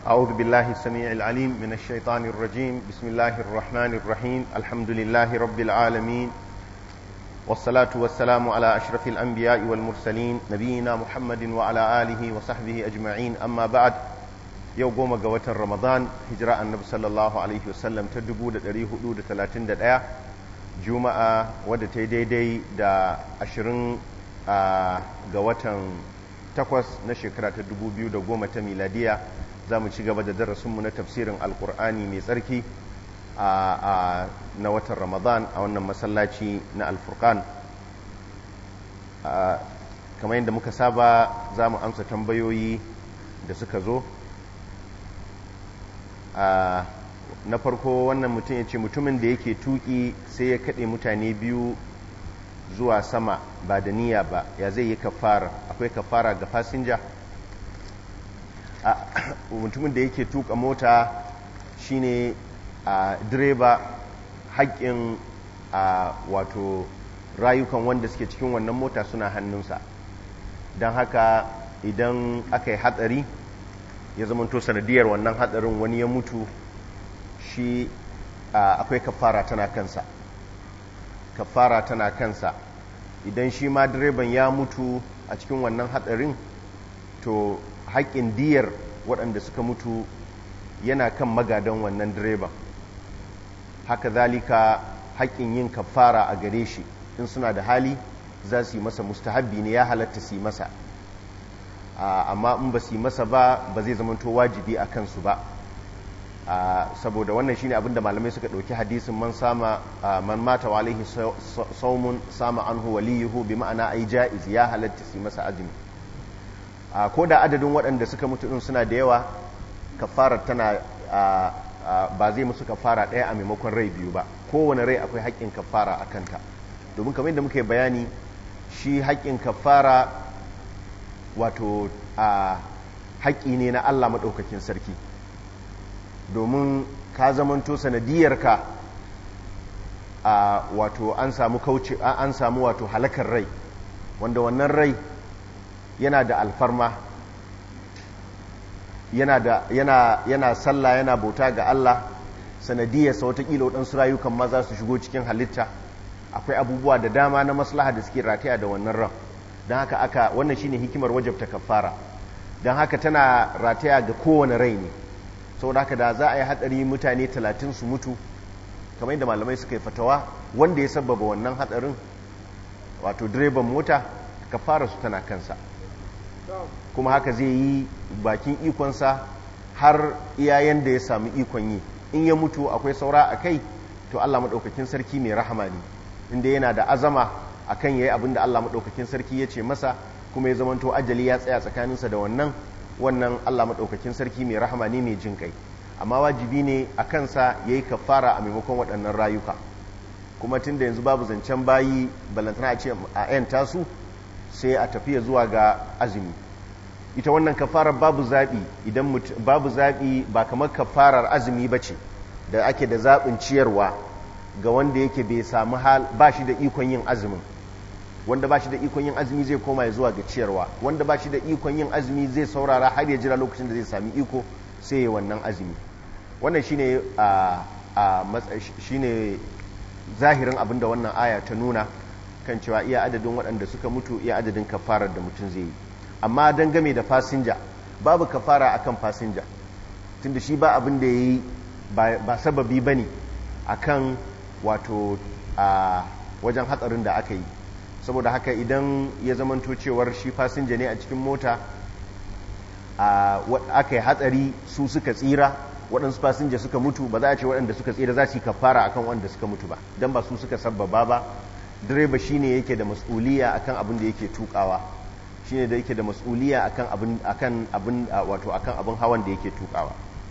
أعوذ بالله السميع العليم من الشيطان الرجيم بسم الله الرحمن الرحيم الحمد لله رب العالمين والصلاة والسلام على أشرف الأنبياء والمرسلين نبينا محمد وعلى آله وصحبه أجمعين أما بعد yau goma ga watan ramadan hijira annabi sallallahu alaihi wasallam ta 431 juma'a wadda ta yi daidai da 20 ga watan takwas na shekara ta 2010 ta miladiya za mu ci gaba da darasinmu na tafsirin alkur'ani mai tsarki na watan ramadan a wannan masallaci na alfurkan kamar yadda muka saba za mu amsa tambayoyi da suka zo na farko wannan mutum ya ce mutumin da yake tuki sai ya kaɗe mutane biyu zuwa sama ba da niyya ba ya zai yi kafara akwai kafara ga fasinja mutumin da yake tuka mota shine a direba haƙƙin a wato rayukan wanda suke cikin wannan mota suna hannunsa don haka idan aka yi hatsari ya zamanto sanadiyar wannan hatsarin wani ya mutu shi akwai kafara tana kansa kafara tana kansa idan shi ma direban ya mutu a cikin wannan hatsarin to haƙƙin diyar waɗanda suka mutu yana kan magadan wannan direban haka zalika haƙƙin yin kafara a gare shi in suna da hali za su yi masa mustahabbi ne ya halatta su yi masa amma in ba su yi masa ba ba zai zamanto wajibi a kansu ba saboda wannan shine abinda malamai suka ɗauki hadisin man sama man mata wa alaihi saumun sama anhu waliyuhu bi ma'ana ai ja'iz ya halatta su masa azumi ko da adadin waɗanda suka mutu din suna da yawa kafarar tana ba zai musu kafara ɗaya a maimakon rai biyu ba kowane rai akwai haƙƙin kafara a kanta domin kamar yadda muka yi bayani shi haƙƙin kafara wato a haƙƙi ne na Allah maɗaukakin sarki domin ka zamanto sanadiyarka a wato an samu kauce an samu wato halakar rai wanda wannan rai yana da alfarma yana da yana yana sallah yana bauta ga Allah sanadiyarsa watakila waɗansu rayukan ma za su shigo cikin halitta akwai abubuwa da dama na maslaha da suke rataya da wannan ran don haka aka wannan shine hikimar wajabta kafara don haka tana rataya ga kowane rai ne saboda haka da za a yi hatsari mutane talatin su mutu kamar yadda malamai suka yi fatawa wanda ya sababa wannan hatsarin wato direban mota kafara su tana kansa kuma haka zai yi bakin ikonsa har iyayen da ya sami ikon yi in ya mutu akwai saura a kai to allah maɗaukakin sarki mai rahama ne inda yana da azama akan yayi abin da Allah madaukakin sarki ya ce masa kuma ya zamanto ajali ya tsaya tsakaninsa da wannan wannan Allah madaukakin sarki mai rahama ne mai jin kai amma wajibi ne a kansa yayi kafara a maimakon waɗannan rayuka kuma tunda yanzu babu zancen bayi balantana a ce a yan tasu sai a tafiya zuwa ga azumi ita wannan kafarar babu zaɓi idan babu zaɓi ba kamar kafarar azumi ba ce da ake da zaɓin ciyarwa ga wanda yake bai samu hal ba shi da ikon yin azumin wanda ba shi da ikon yin azumi zai koma ya zuwa ga ciyarwa wanda ba shi da ikon yin azumi zai saurara har ya jira lokacin da zai sami iko sai ya wannan azumi wannan shine a shine zahirin abin da wannan aya ta nuna kan cewa iya adadin waɗanda suka mutu iya adadin kafarar da mutum zai yi amma don game da fasinja babu kafara akan fasinja tunda shi ba abin da ya yi ba sababi ba ne akan wato a wajen hatsarin da aka yi saboda haka idan ya zamanto cewar shi fasinja ne a cikin mota aka yi hatsari su suka tsira waɗansu fasinja suka mutu ba za a ce waɗanda suka tsira za su yi kafara akan waɗanda suka mutu ba don ba su suka sabbaba ba direba shine yake da mas'uliya akan abin da yake tukawa shine da yake da mas'uliya akan abin akan abin wato akan abin hawan da yake tukawa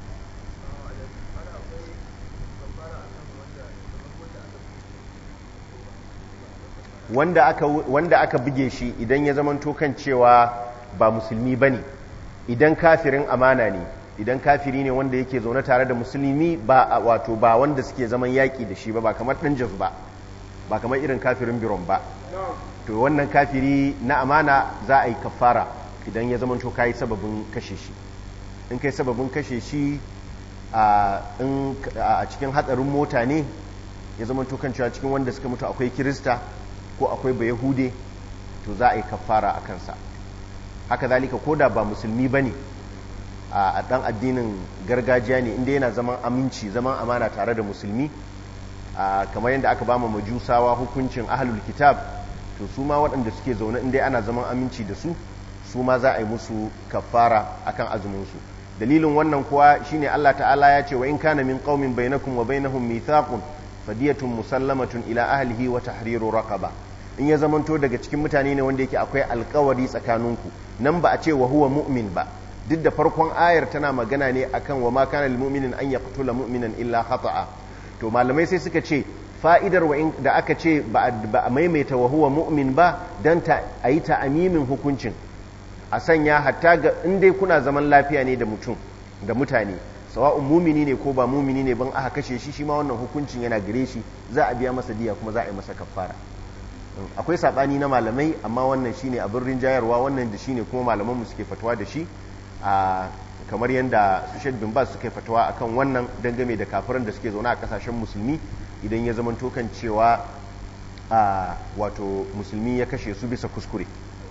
wanda aka wanda aka buge shi idan ya zamanto kan cewa ba musulmi bane idan kafirin amana ne idan kafiri ne wanda yake zaune tare da musulmi ba wato ba wanda suke zaman yaki da shi ba ba kamar dan jaz ba ba kamar irin kafirin biron ba to wannan kafiri na amana za a yi kafara idan ya zamanto kayi sababin kashe shi in kai sababin kashe shi a cikin hatsarin mota ne ya zama tukan cewa cikin wanda suka mutu akwai kirista ko akwai bayahude to za a yi kafara a kansa haka zalika ko da ba musulmi ba ne a ɗan addinin gargajiya ne inda yana zaman aminci zaman amana tare da musulmi kamar yadda aka ba majusawa hukuncin ahalul kitab to su ma waɗanda suke zaune inda ana zaman aminci da su su ma za a yi musu kafara akan azuminsu dalilin wannan kuwa shine Allah ta'ala ya ce wa in kana min qaumin bainakum wa bainahum mithaqun fadiyatun musallamatun ila ahlihi wa tahriru raqaba in ya zamanto daga cikin mutane ne wanda yake akwai alkawari tsakaninku nan ba a ce wa huwa mu'min ba duk da farkon ayar tana magana ne akan wa ma kana lil mu'minin an yaqtula mu'minan illa khata'a to malamai sai suka ce fa'idar wa da aka ce ba a maimaita wa huwa mu'min ba dan ta ayi ta amimin hukuncin a sanya hatta ga in dai kuna zaman lafiya ne da mutum da mutane sawa'un mumini ne ko ba mumini ne ban aka kashe shi shi ma wannan hukuncin yana gare shi za a biya masa diya kuma za a yi masa kafara akwai sabani na malamai amma wannan shine abin rinjayarwa wannan da shine kuma malaman mu suke fatawa da shi a kamar yadda su Sheikh bin Baz suke fatawa akan wannan dangane da kafiran da suke zaune a kasashen musulmi idan ya zama tokan cewa a wato musulmi ya kashe su bisa kuskure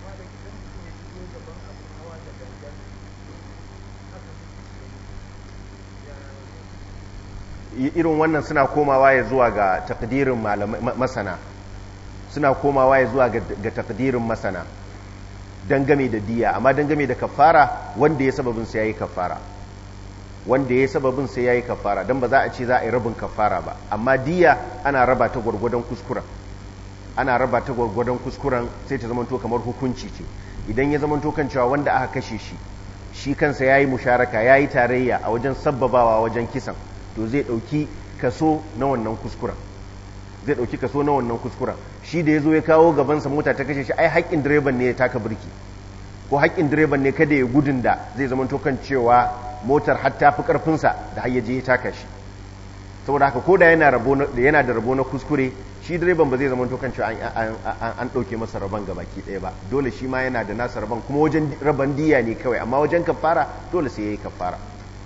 irin wannan suna komawa ya zuwa ga takdirin masana suna komawa ya zuwa ga takdirin masana dangame da diya amma dangame da kafara wanda ya sababin sai yayi kafara wanda ya sababin sai yayi kafara dan ba za a ce za a yi rabin kafara ba amma diya ana raba ta gwargwadon kuskuren ana raba ta gwargwadon kuskuren sai ta zamanto kamar hukunci ce idan ya zamanto kan cewa wanda aka kashe shi shi kansa yayi musharaka yayi tarayya a wajen sabbabawa wajen kisan to zai dauki kaso na wannan kuskuren zai dauki kaso na wannan kuskuren shi da ya zo ya kawo gabansa mota ta kashe shi ai haƙƙin direban ne ya taka birki ko haƙƙin direban ne kada ya gudun da zai zama kan cewa motar har ta fi ƙarfinsa da har ya je ya taka shi saboda haka ko da yana da rabo na kuskure shi direban ba zai zama kan cewa an ɗauke masa rabon ga baki ɗaya ba dole shi ma yana da nasa rabon kuma wajen rabon diya ne kawai amma wajen kafara dole sai ya yi kafara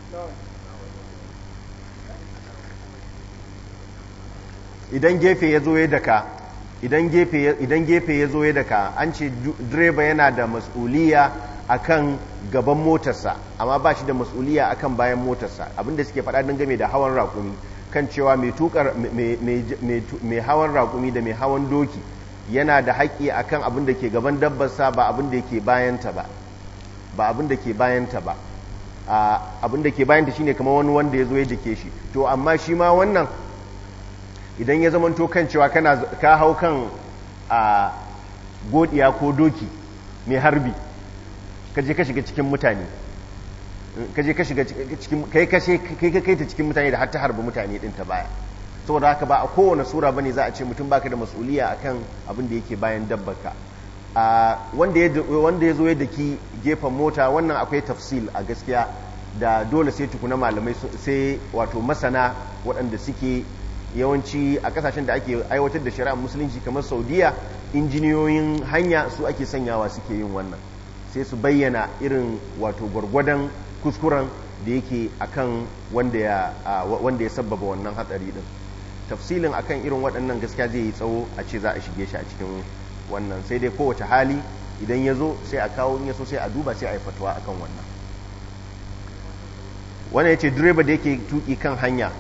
idan gefe ya zo ya daka idan gefe ya zo ya daka an ce direba yana da mas'uliya akan gaban motarsa amma ba shi da mas'uliya akan bayan motarsa abinda suke faɗa don game da hawan raƙumi kan cewa mai tukar mai hawan raƙumi da mai hawan doki yana da haƙƙi akan abin da ke gaban dabbarsa ba abin da ke bayanta ba ba abin da ke bayanta ba abin da ke bayanta shine kamar wani wanda ya zo ya jike shi to amma shi ma wannan idan ya zamanto kan cewa ka hau kan a godiya ko doki mai harbi ka je ka shiga cikin mutane ka je ka shiga cikin kai kashe kai ka kaita cikin mutane da har ta harbi mutane din ta baya saboda haka ba a kowane sura bane za a ce mutum baka da mas'uliya akan abin da yake bayan dabbarka a wanda ya wanda ya zo ya daki gefen mota wannan akwai tafsil a gaskiya da dole sai tukuna malamai sai wato masana waɗanda suke yawanci a kasashen da ake aiwatar da shari'a musulunci kamar saudiya injiniyoyin hanya su ake sanyawa suke yin wannan sai su bayyana irin wato gwargwadon kuskuren da yake akan wanda ya wanda ya sabbaba wannan hatsari din tafsilin akan irin waɗannan gaskiya zai yi tsawo a ce za a shige shi a cikin wannan sai dai kowace hali idan ya zo sai a kawo in ya so sai a duba sai a yi fatuwa akan wannan wannan ya ce direba da yake tuki kan hanya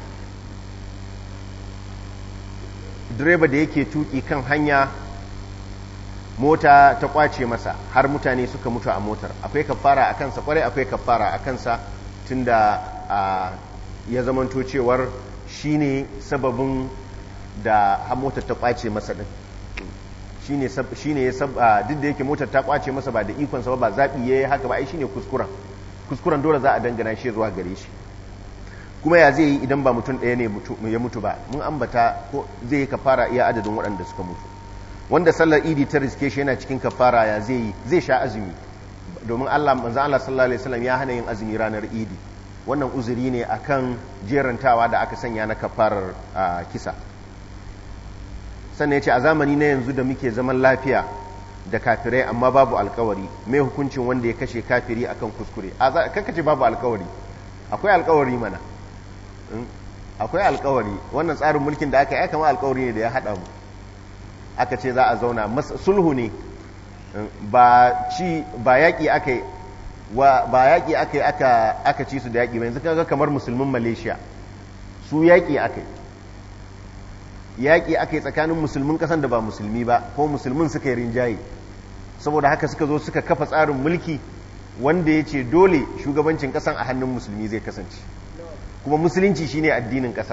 direba da yake tuki kan hanya mota ta kwace masa har mutane suka mutu a motar akwai kafara a kansa kwarai akwai kafara a kansa tunda ya zamanto cewar shine sababin da har motar ta kwace masa din shine shine ya sab duk da yake motar ta kwace masa ba da ikon sa ba zabi yayi haka ba ai shine kuskuren kuskuren dole za a dangana shi zuwa gare shi kuma ya zai yi idan ba mutum ɗaya ne ya mutu ba mun ambata ko zai yi kafara iya adadin waɗanda suka mutu wanda sallar idi ta riske shi yana cikin kafara ya zai yi zai sha azumi domin Allah manzo Allah sallallahu alaihi wasallam ya hana yin azumi ranar idi wannan uzuri ne akan jerantawa da aka sanya na kafarar kisa sannan ya ce a zamani na yanzu da muke zaman lafiya da kafirai amma babu alkawari mai hukuncin wanda ya kashe kafiri akan kuskure a za kanka ce babu alkawari akwai alkawari mana akwai alkawari wannan tsarin mulkin da aka yi kama alkawari ne da ya haɗa mu aka ce za a zauna sulhu ne ba ci ba yaƙi aka yi ba yaƙi aka yi aka ci su da yaƙi ba yanzu kaga kamar musulmin malaysia su yaƙi aka yi yaƙi aka yi tsakanin musulmin ƙasan da ba musulmi ba ko musulmin suka yi rinjaye saboda haka suka zo suka kafa tsarin mulki wanda ya ce dole shugabancin ƙasan a hannun musulmi zai kasance kuma musulunci shine addinin ƙasan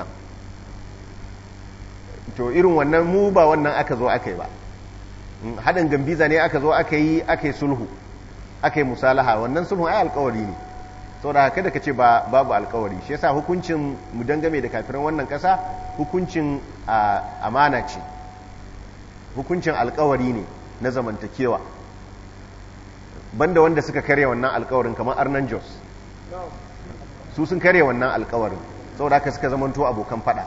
to irin wannan mu ba wannan aka zo aka yi ba haɗin gambiza ne aka zo aka yi aka yi sulhu aka yi musalaha wannan sulhu ai alkawari ne saboda haka da ka ce babu alkawari shi yasa hukuncin mu dangame da kafiran wannan ƙasa hukuncin amana ce hukuncin alkawari ne na zamantakewa banda wanda suka karya wannan alkawarin kamar arnan jos su sun karya wannan alkawarin saboda haka suka zamanto abokan fada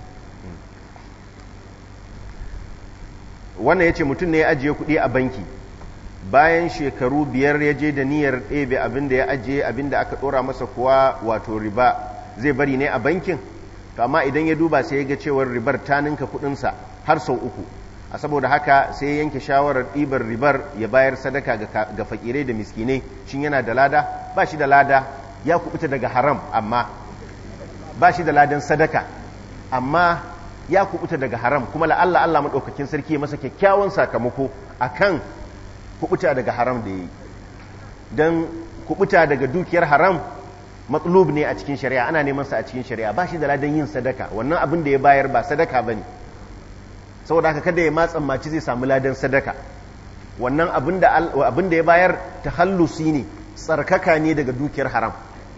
wannan ya ce mutum ne ya ajiye kuɗi a banki bayan shekaru biyar ya je da niyyar ɗebe abinda ya ajiye abinda aka ɗora masa kuwa wato riba zai bari ne a bankin to amma idan ya duba sai ya ga cewar ribar ta ninka kuɗinsa har sau uku a saboda haka sai ya yanke shawarar ɗibar ribar ya bayar sadaka ga fakirai da miskinai shin yana da lada ba shi da lada ya kubuta daga haram amma ba shi da ladan sadaka amma ya kubuta daga haram kuma la'alla Allah maɗaukakin sarki ya masa kyakkyawan sakamako akan kubuta daga haram da ya yi don kubuta daga dukiyar haram matsalub ne a cikin shari'a ana neman sa a cikin shari'a ba shi da ladan yin sadaka wannan abin da ya bayar ba sadaka ba ne saboda haka kada ya matsan maci zai samu ladan sadaka wannan abin da ya bayar ta hallusi ne tsarkaka ne daga dukiyar haram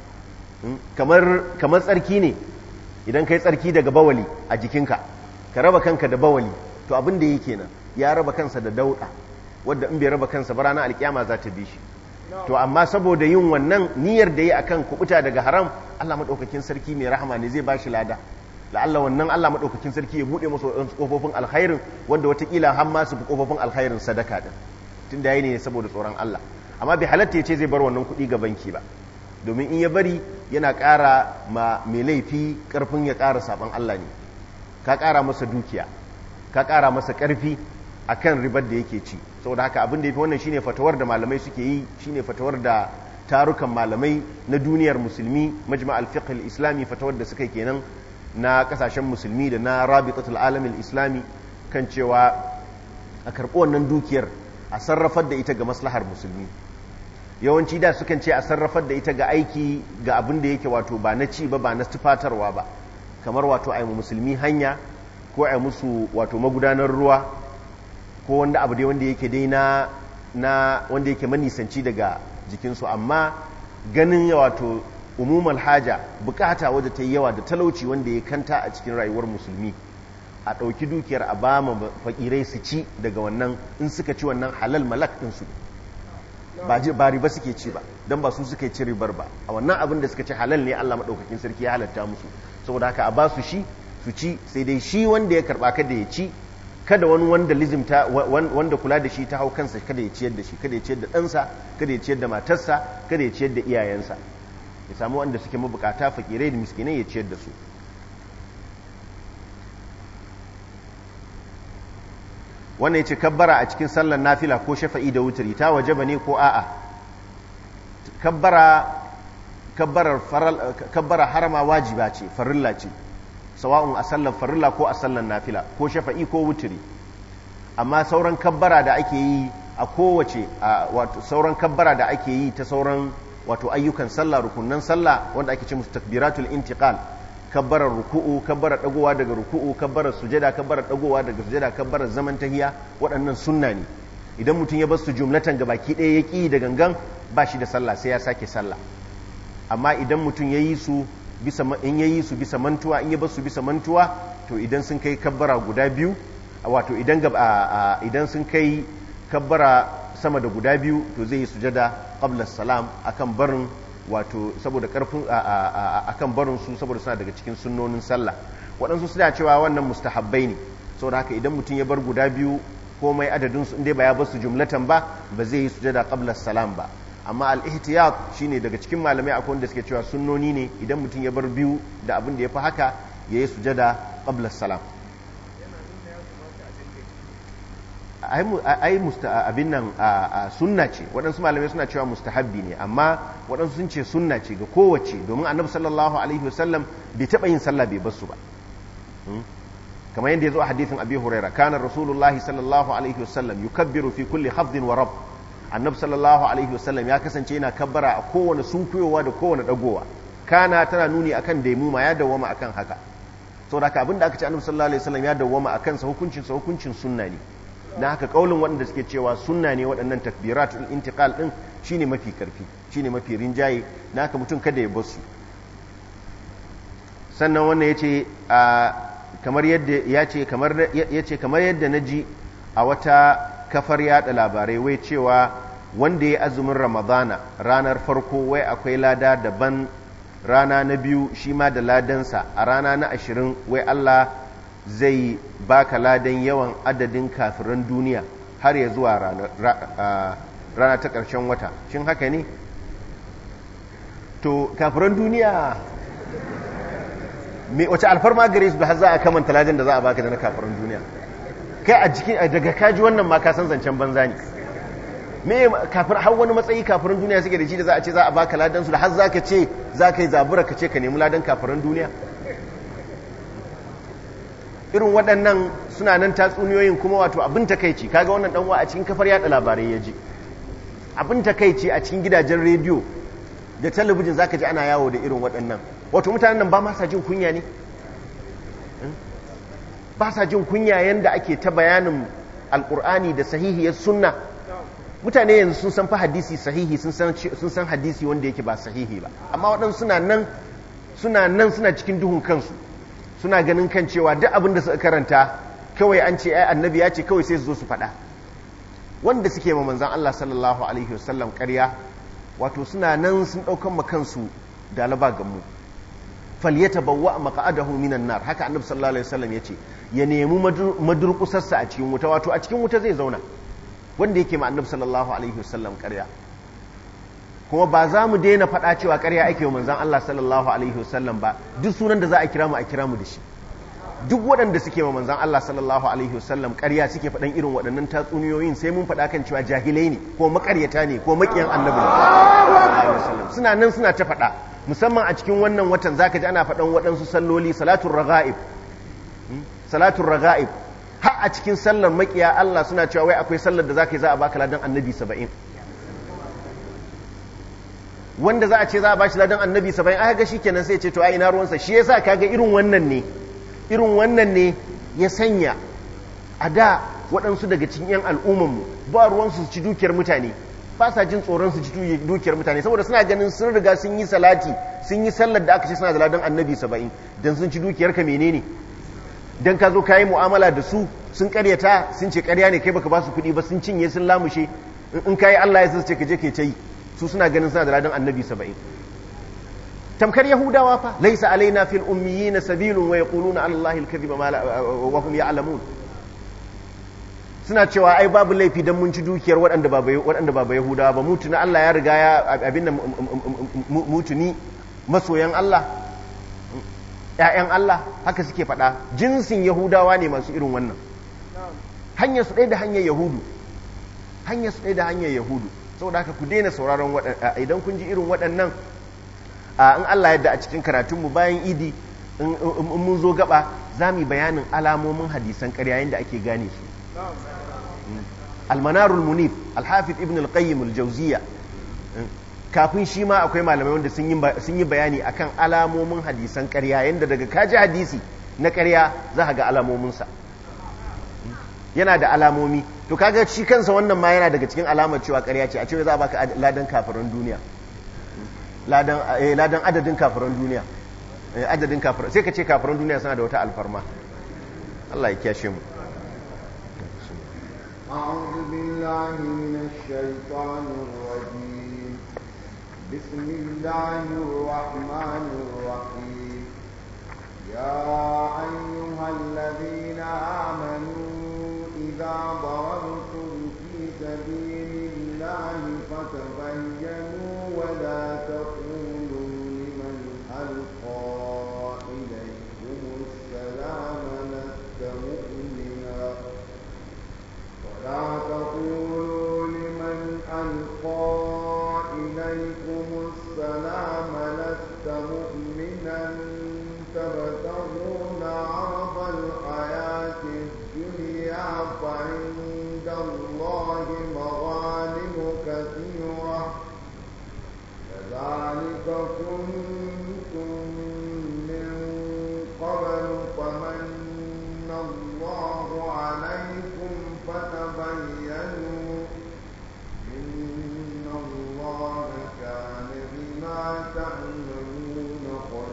kamar tsarki ne idan ka yi tsarki daga bawali a jikinka ka raba kanka da bawali to abin da yake nan ya raba kansa da dauɗa wadda in bai raba kansa ba ranar alkiyama za ta bi shi to amma saboda yin wannan niyyar da yi akan kubuta daga haram Allah madaukakin sarki mai rahama ne zai bashi lada la'alla wannan Allah madaukakin sarki ya bude masa wadansu kofofin alkhairin wanda watakila har ma su fi kofofin alkhairin sadaka din tun da yayi ne saboda tsoron Allah amma bai halatta ya ce zai bar wannan kuɗi ga banki ba domin in ya bari yana ƙara ma mai laifi ƙarfin ya ƙara saban Allah ne ka ƙara masa dukiya ka ƙara masa ƙarfi akan ribar da yake ci saboda haka abin da yafi wannan shine fatawar da malamai suke yi shine fatawar da tarukan malamai na duniyar musulmi majma' al-fiqh al-islami fatawar da suka kenan na kasashen musulmi da na rabitatul alamin islami kan cewa a karɓi wannan dukiyar a sarrafar da ita ga maslahar musulmi yawanci da sukan ce a sarrafar da ita ga aiki ga abin da yake wato ba na ci ba ba na tufatarwa ba kamar wato a musulmi hanya ko a musu wato magudanar ruwa ko wanda abu dai wanda yake dai na na wanda yake manisanci daga jikinsu amma ganin wato umumul haja bukata wadda ta yi yawa da talauci wanda ya kanta a cikin rayuwar musulmi a ɗauki dukiyar a ba ma fakirai su ci daga wannan in suka ci wannan halal malak ɗinsu ba riba suke ci ba don ba su suka ci ribar ba a wannan abin da suka ci halal ne allah maɗaukakin sarki ya halatta musu saboda haka a ba su shi su ci sai dai shi wanda ya karɓa kada ya ci kada wani wanda lizimta wanda kula da shi ta hau kansa kada ya ciyar da shi kada ya ciyar da ɗansa kada ya ciyar da matarsa kada ya ciyar da iyayensa ya samu wanda suke mabukata fakirai da miskinai ya ciyar da su wannan ya ce kabbara a cikin sallar nafila ko shafa'i da wuturi ta waje ba ne ko a'a kabbara harama wajiba ce farilla ce sawa'un a sallar farilla ko a sallar nafila ko shafa'i ko wuturi amma sauran kabbara da ake yi a kowace wato sauran kabbara da ake yi ta sauran wato ayyukan sallah rukunan sallah wanda ake ce musu takbiratul intiqal kabbarar ruku'u kabbarar dagowa daga ruku'u kabbarar sujada kabbarar dagowa daga sujada kabbarar zaman tahiya waɗannan sunna ne idan mutum ya bar su jumlatan ga baki ɗaya ya ƙi da gangan ba shi da sallah sai ya sake sallah amma idan mutum ya yi su bisa in ya yi su bisa mantuwa in ya bar su bisa mantuwa to idan sun kai kabbara guda biyu wato idan idan sun kai kabbara sama da guda biyu to zai yi sujada qabla salam akan barin wato saboda karfin akan barin su saboda suna daga cikin sunnonin sallah waɗansu suna cewa wannan mustahabbai ne saboda haka idan mutum ya bar guda biyu komai adadin su inda ba ya basu jumlatan ba ba zai yi sujada qabla salam ba amma al-ihtiyat shine daga cikin malamai akwai wanda suke cewa sunnoni ne idan mutum ya bar biyu da abin da ya fi haka yayi sujada qabla salam ai abin nan sunna ce waɗansu malamai suna cewa mustahabbi ne amma waɗansu sun ce sunna ce ga kowace domin annabi sallallahu alaihi wasallam bai taɓa yin sallah bai basu ba kamar yadda ya zo a hadithin abi huraira kana rasulullahi sallallahu alaihi wasallam yukabbiru fi kulli hafdin wa rab annabi sallallahu alaihi wasallam ya kasance yana kabbara a kowane sunkuyowa da kowane dagowa kana tana nuni akan daimuma ya dawwama akan haka saboda haka abinda aka ce annabi sallallahu alaihi wasallam ya dawwama akan sa hukuncin sa hukuncin sunna ne na haka kaulin waɗanda suke cewa sunna ne waɗannan takbiratul intiqal din shine mafi karfi shine mafi rinjaye na haka mutum kada ya bar su sannan wannan yace kamar yadda yace kamar yace kamar yadda naji a wata kafar yada labarai wai cewa wanda ya azumin ramadana ranar farko wai akwai lada daban rana na biyu shi ma da ladansa a rana na ashirin wai Allah zai baka ladan yawan adadin kafiran duniya har ya zuwa rana ta ƙarshen wata shin haka ne to kafiran duniya me wace alfarma gare su da har za a kamanta ladan da za a baka da na kafiran duniya kai a jikin daga kaji wannan ma ka san zancen banza ne me kafir har wani matsayi kafirin duniya suke da shi da za a ce za a baka ladan su da har zaka ce za ka yi zabura ka ce ka nemi ladan kafirin duniya irin waɗannan suna nan tatsuniyoyin kuma wato abin takaici kaga wannan danwa a cikin kafar yada labarai ya ji abin takaici a cikin gidajen rediyo da talabijin zaka ji ana yawo da irin waɗannan wato mutanen nan ba ma sa jin kunya ne ba sa jin kunya yanda ake ta bayanin alkur'ani da sahihiyar sunna mutane yanzu sun san fa hadisi sahihi sun san hadisi wanda yake ba sahihi ba amma waɗansu suna nan suna nan suna cikin duhun kansu suna ganin kan cewa duk abin da suka karanta kawai an ce ai annabi ya ce kawai sai su zo su faɗa wanda suke ma manzan Allah sallallahu alaihi wasallam ƙarya wato suna nan sun ɗaukan ma kansu da alaba gamu falyatabawwa maq'adahu minan nar haka annabi sallallahu alaihi wasallam yace ya nemi madurkusarsa a cikin wuta wato a cikin wuta zai zauna wanda yake ma annabi sallallahu alaihi wasallam ƙarya kuma ba za mu daina faɗa cewa ƙarya ake wa manzan Allah sallallahu alaihi wasallam ba duk sunan da za a kira mu a kira mu da shi duk waɗanda suke ma manzan Allah sallallahu alaihi wasallam ƙarya suke faɗan irin waɗannan tatsuniyoyin sai mun faɗa kan cewa jahilai ne ko maƙaryata ne ko maƙiyan annabi ne suna nan suna ta faɗa musamman a cikin wannan watan zaka ji ana faɗan waɗansu salloli salatul raga'ib salatul raga'ib har a cikin sallar maƙiya Allah suna cewa wai akwai sallar da zaka yi za a baka ladan annabi saba'in wanda za a ce za a bashi ladan annabi saba'in aka ga shikenan sai ce to ai ina ruwansa shi yasa kaga irin wannan ne irin wannan ne ya sanya a da waɗansu daga cikin 'yan al'ummanmu ba ruwansu su ci dukiyar mutane ba sa jin tsoron su ci dukiyar mutane saboda suna ganin sun riga sun yi salati sun yi sallar da aka ce suna da ladan annabi saba'in don sun ci dukiyar ka menene don ka zo ka yi mu'amala da su sun karyata sun ce karya ne kai baka ba su kuɗi ba sun cinye sun lamushe in ka yi allah ya ce ka je ke ta yi su suna ganin suna da ladan annabi saba'in tamkar yahudawa fa laisa alaina fil ummiyina sabilun wa yaquluna ala allahi alkadhiba wa hum ya'lamun suna cewa ai babu laifi dan mun ci dukiyar waɗanda ba waɗanda ba yahudawa ba mutuna Allah ya riga ya abin nan mutuni masoyan Allah ƴaƴan Allah haka suke faɗa jinsin yahudawa ne masu irin wannan hanyar su ɗaya da hanyar yahudu hanyar su ɗaya da hanyar yahudu saboda haka ku daina sauraron idan kun ji irin waɗannan in Allah yadda a cikin karatunmu bayan idi in mun zo gaba za mu yi bayanin alamomin hadisan ƙarya yadda ake gane su almanarul munif alhafiz ibn al-qayyim al-jawziya kafin shi ma akwai malamai wanda sun yi bayani akan alamomin hadisan ƙarya yadda daga kaji hadisi na ƙarya za ka ga alamominsa yana da alamomi to kaga shi kansa wannan ma yana daga cikin alamar cewa ƙarya ce a cewa za a baka ladan kafiran duniya ladan adadin kafiran duniya adadin kafiran sai ka ce kafiran duniya suna da wata alfarma Allah ya kyashe mu أعوذ بالله من الشيطان الرجيم بسم الله الرحمن الرحيم يا أيها الذين آمنوا إذا ضربتم في سبيل الله فتبينوا ولا تقولوا لمن ألقى إليكم السلام لست مؤمنا ولا تقولوا لمن ألقى إليكم السلام لست مؤمنا تبتغون عرض الحياة الدنيا فعند الله مغانم كثيرة كذلك كنتم من قبل فمن الله عليكم فتبينوا إن الله كان بما تعملون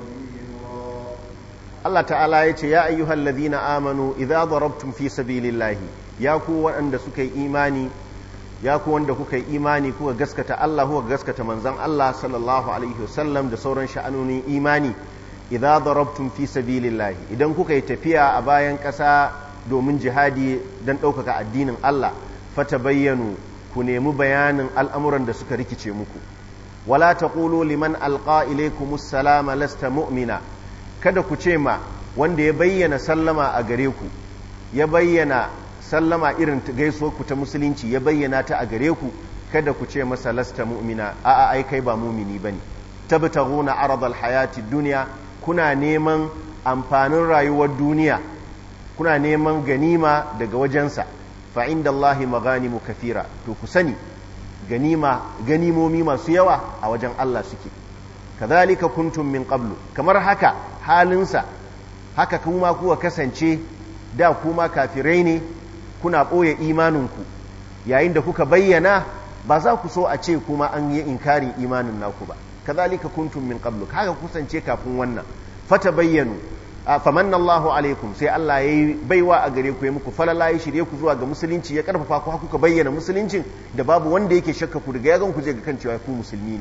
خبيرا Allah ta'ala ya ce ya ayyuhal ladhina amanu idza darabtum fi sabilillahi ya ku waɗanda suka yi imani ya ku wanda kuka yi imani kuka gaskata Allah kuka gaskata manzon Allah sallallahu alaihi wasallam da sauran sha'anonin imani idza darabtum fi sabilillahi idan kuka yi tafiya a bayan ƙasa domin jihadi don ɗaukaka addinin Allah fatabayyanu ku nemi bayanin al'amuran da suka rikice muku wala taqulu liman alqa ilaykumus salama lasta mu'mina kada ku ce ma wanda ya bayyana sallama a gare ku ya bayyana sallama irin gaisuwar ku ta musulunci ya bayyana ta a gare ku kada ku ce masa lasta mu'mina a'a ai kai ba mumini bane tabtaguna aradal hayati dunya kuna neman amfanin rayuwar duniya kuna neman ganima daga wajensa fa inda Allahi maganimu kafira to ku sani ganima ganimomi masu yawa a wajen Allah suke kazalika kuntum min qablu kamar haka halinsa haka kuma kuwa kasance da kuma kafirai ne kuna ɓoye imaninku yayin da kuka bayyana ba za ku so a ce kuma an yi inkarin imanin naku ba kazalika kuntum min qablu haka kusance kafin wannan fata bayyanu famanna Allahu alaikum sai Allah yayi baiwa a gare ku ya muku falala ya shirye ku zuwa ga musulunci ya karfafa ku kuka bayyana musuluncin da babu wanda yake shakka ku daga yagan ku je ga kan cewa ku musulmi ne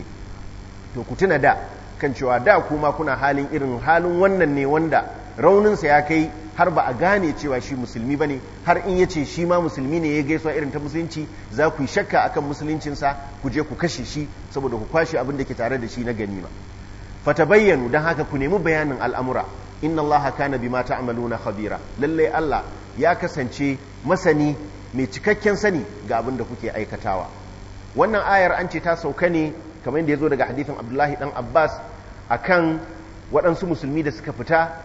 to ku tuna da kan cewa da kuma kuna halin irin halin wannan ne wanda rauninsa ya kai har ba a gane cewa shi musulmi ba ne har in yace shi ma musulmi ne ya gaisuwa irin ta musulunci za ku yi shakka akan musuluncinsa ku je ku kashe shi saboda ku kwashe abin da ke tare da shi na ganima fatabayyanu don haka ku nemi bayanin al'amura inna Allah kana bima ta'maluna khabira lalle Allah ya kasance masani mai cikakken sani ga abin da kuke aikatawa wannan ayar an ce ta sauka ne kamar yadda ya zo daga hadithin Abdullahi dan Abbas akan waɗansu musulmi da suka fita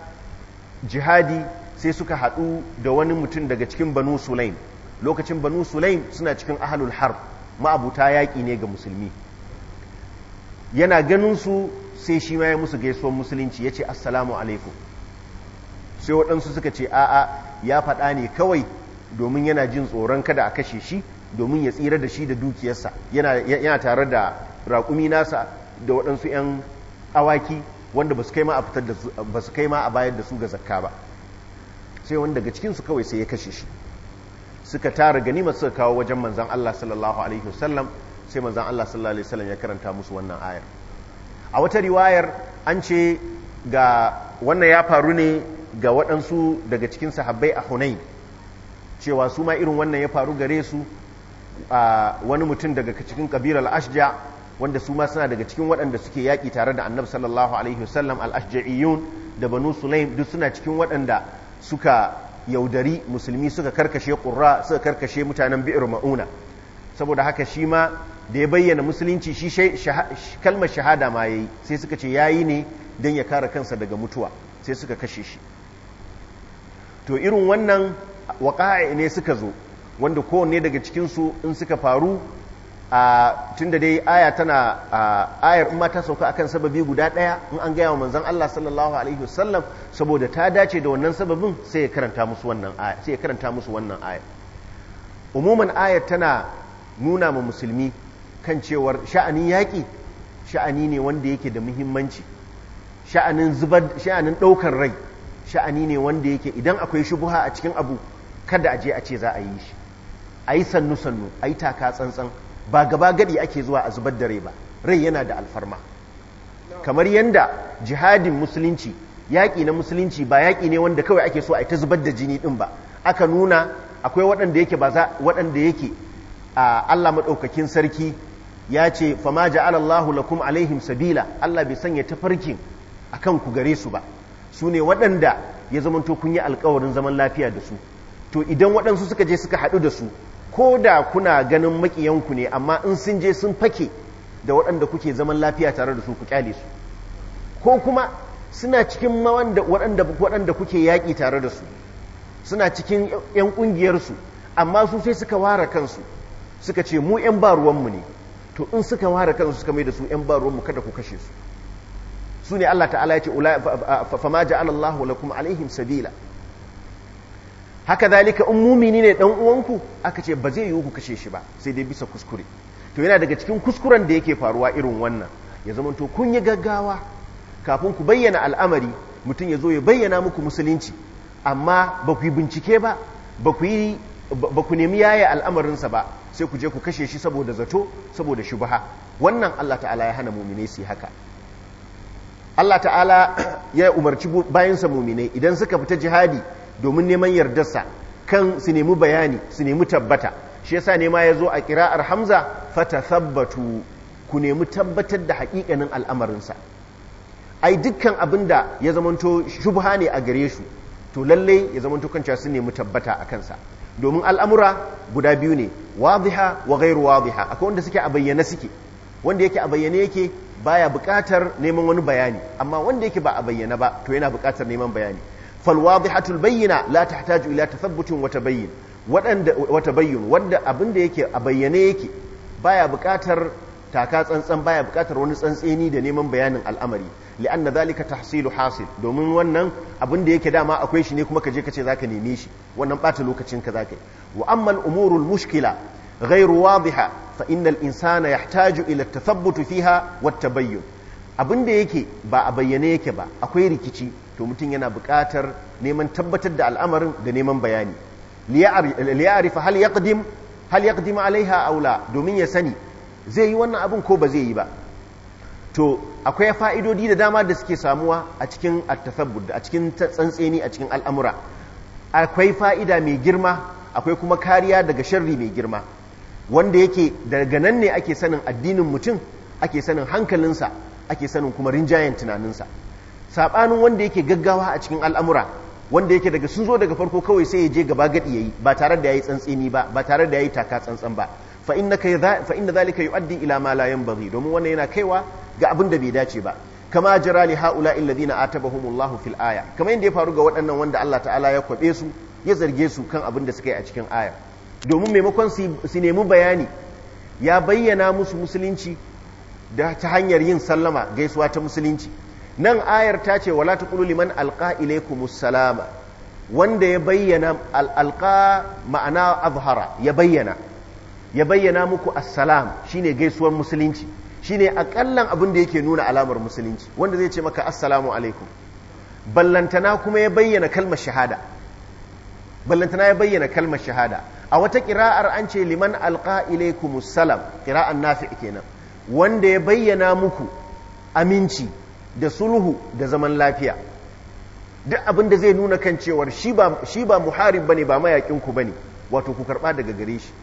jihadi sai suka haɗu da wani mutum daga cikin Banu Sulaim lokacin Banu Sulaim suna cikin ahlul harb ma'abuta yaƙi ne ga musulmi yana ganin su sai shi ma ya musu gaisuwar musulunci ya ce assalamu alaikum sai waɗansu suka ce a'a ya faɗa ne kawai domin yana jin tsoron kada a kashe shi domin ya tsira da shi da dukiyarsa yana tare da raƙumi nasa da waɗansu 'yan awaki wanda ba su kai ma a fitar da ba su kai ma a bayar da su ga zakka ba sai wanda daga cikinsu kawai sai ya kashe shi suka tara ganimar suka kawo wajen manzan Allah sallallahu alaihi wasallam sai manzan Allah sallallahu alaihi wasallam ya karanta musu wannan ayar a wata riwayar an ce ga wannan ya faru ne ga waɗansu daga cikin sahabbai a Hunain cewa su ma irin wannan ya faru gare su a wani mutum daga cikin kabilar ashja wanda su ma suna daga cikin waɗanda suke yaƙi tare da annabi sallallahu alaihi wasallam al-ashja'iyun da banu sulaim duk suna cikin waɗanda suka yaudari musulmi suka karkashe ƙurra suka karkashe mutanen bi'ir ma'una saboda haka shi ma da ya bayyana musulunci shi kalmar shahada ma yayi sai suka ce yayi ne don ya kare kansa daga mutuwa sai suka kashe shi to irin wannan waƙa'a ne suka zo wanda kowanne daga cikinsu in suka faru a tun da dai aya tana ayar in ma ta sauka akan sababi guda ɗaya in an gaya wa manzon Allah sallallahu alaihi wasallam saboda ta dace da wannan sababin sai ya karanta musu wannan aya sai ya karanta musu wannan aya umuman ayar tana nuna ma musulmi kan cewar sha'anin yaƙi sha'ani ne wanda yake da muhimmanci sha'anin zubar sha'anin ɗaukar rai sha'ani ne wanda yake idan akwai shubuha a cikin abu kada a je a ce za a yi shi a yi sannu sannu a yi taka tsantsan ba gaba gadi ake zuwa a zubar da rai ba rai yana da alfarma kamar yadda jihadin musulunci yaƙi na musulunci ba yaƙi ne wanda kawai ake so a yi ta zubar da jini ɗin ba aka nuna akwai waɗanda yake ba za waɗanda yake a Allah madaukakin sarki ya ce fama ja'ala Allahu lakum alaihim sabila Allah bai sanya tafarkin akan ku gare su ba su ne waɗanda ya zamanto kun yi alkawarin zaman lafiya da su to idan waɗansu suka je suka haɗu da su ko da kuna ganin maƙiyanku ne amma in sun je sun fake da waɗanda kuke zaman lafiya tare da su ku kyale su ko kuma suna cikin waɗanda kuke yaƙi tare da su suna cikin 'yan ƙungiyarsu amma su sai suka ware kansu suka ce mu 'yan ba ruwanmu ne to in suka ware kansu suka mai da su 'yan ba ruwanmu kada ku kashe su su ne Allah ta'ala ya ce fama ja'ala Allah lakum alaihim sabila haka zalika in mumini ne dan uwanku aka ce ba zai yi ku kashe shi ba sai dai bisa kuskure to yana daga cikin kuskuren da yake faruwa irin wannan ya zama to kun yi gaggawa kafin ku bayyana al'amari mutum ya zo ya bayyana muku musulunci amma ba ku yi bincike ba ba ku yi ba ku nemi yaya al'amarinsa ba sai ku je ku kashe shi saboda zato saboda shubha wannan Allah ta'ala ya hana mumine su haka Allah ta'ala ya umarci bayansa mumine idan suka fita jihadi domin neman yardarsa kan su nemi bayani su nemi tabbata shi yasa nema ya zo a kira'ar hamza fata sabbatu ku nemi tabbatar da haƙiƙanin al'amarinsa ai dukkan abin da ya zamanto shubha ne a gare su to lalle ya zamanto kanca su nemi tabbata a kansa domin al'amura guda biyu ne wadiha wa gairu wadiha akwai wanda suke a bayyane suke wanda yake a bayyane yake baya buƙatar neman wani bayani amma wanda yake ba a bayyana ba to yana buƙatar neman bayani fal wadihatul bayyina la tahtaju ila tathabbutin wa tabayyin wadanda wa tabayyun wanda abin da yake a bayyane yake baya buƙatar taka tsantsan baya buƙatar wani tsantseni da neman bayanin al'amari li'anna zalika tahsilu hasil domin wannan abin da yake dama akwai shi ne kuma kaje kace zaka neme shi wannan bata lokacin ka zaka yi wa amma al-umuru al-mushkila ghayru wadiha fa innal insana yahtaju ila at-tathabbut fiha wa at-tabayyun abin da yake ba a bayyane yake ba akwai rikici to mutum yana buƙatar neman tabbatar da al'amarin da neman bayani liya'rifa hal yaqdim hal yaqdim alaiha aw la domin ya sani zai yi wannan abin ko ba zai yi ba to akwai fa'idodi da dama da suke samuwa a cikin attasabbud a cikin tsantseni a cikin al'amura akwai fa'ida mai girma akwai kuma kariya daga sharri mai girma wanda yake daga nan ne ake sanin addinin mutum ake sanin hankalinsa ake sanin kuma rinjayen tunaninsa saɓanin wanda yake gaggawa a cikin al'amura wanda yake daga sun zo daga farko kawai sai ya je gaba gadi yayi ba tare da yayi tsantseni ba ba tare da yayi taka tsantsan ba fa inna zalika yu'addi ila ma la yanbaghi domin wannan yana kaiwa ga abin da bai dace ba kama jira li haula alladhina atabahumullahu fil aya kamar yadda ya faru ga waɗannan wanda Allah ta'ala ya kwabe su ya zarge su kan abin da suka yi a cikin aya domin maimakon su nemi bayani ya bayyana musu musulunci da ta hanyar yin sallama gaisuwa ta musulunci nan ayar ta ce wala taqulu liman alqa ilaykumus salama wanda ya bayyana alqa ma'ana azhara ya bayyana ya bayyana muku assalam shine gaisuwar musulunci shine akallan abin da yake nuna alamar musulunci wanda zai ce maka assalamu alaikum ballantana kuma ya bayyana kalmar shahada ballantana ya bayyana kalmar shahada a wata kira'ar an ce liman alqa ilaykumus salam kira'an nafi kenan wanda ya bayyana muku aminci da sulhu da zaman lafiya duk abin da zai nuna kan cewar shi ba shi ba muharib bane ba mayakin ku bane wato ku karba daga gare shi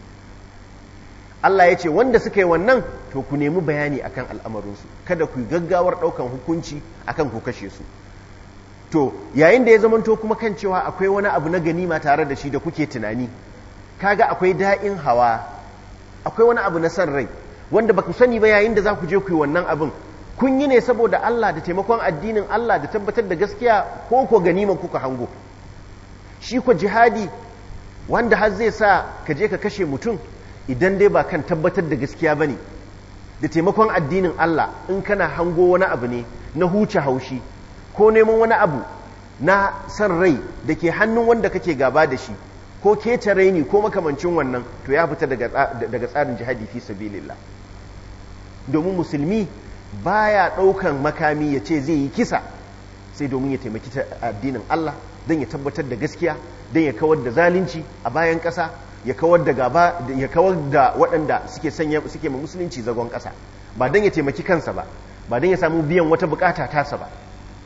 Allah ya ce wanda suka yi wannan to ku nemi bayani akan al'amarinsu kada ku yi gaggawar ɗaukan hukunci akan ku kashe su to yayin da ya zamanto kuma kan cewa akwai wani abu na ganima tare da shi da kuke tunani kaga akwai da'in hawa akwai wani abu na san rai wanda ba ku sani ba yayin da za ku je ku yi wannan abin kun yi ne saboda Allah da taimakon addinin Allah da tabbatar da gaskiya ko ko ganiman kuka hango shi ko jihadi wanda har zai sa ka je ka kashe mutum idan dai ba kan tabbatar da gaskiya ba ne da taimakon addinin Allah in kana hango wani abu ne na huce haushi ko neman wani abu na san rai da ke hannun wanda kake gaba da shi ko keta raini ko makamancin wannan to ya fita daga tsarin jihadi fi sabilillah domin musulmi baya ɗaukan makami ya ce zai yi kisa sai domin ya taimaki addinin Allah don ya tabbatar da gaskiya don ya kawar da zalunci a bayan ƙasa ya kawar da gaba ya kawar da waɗanda suke sanya suke ma musulunci zagon ƙasa ba don ya taimaki kansa ba ba don ya samu biyan wata bukata tasa ba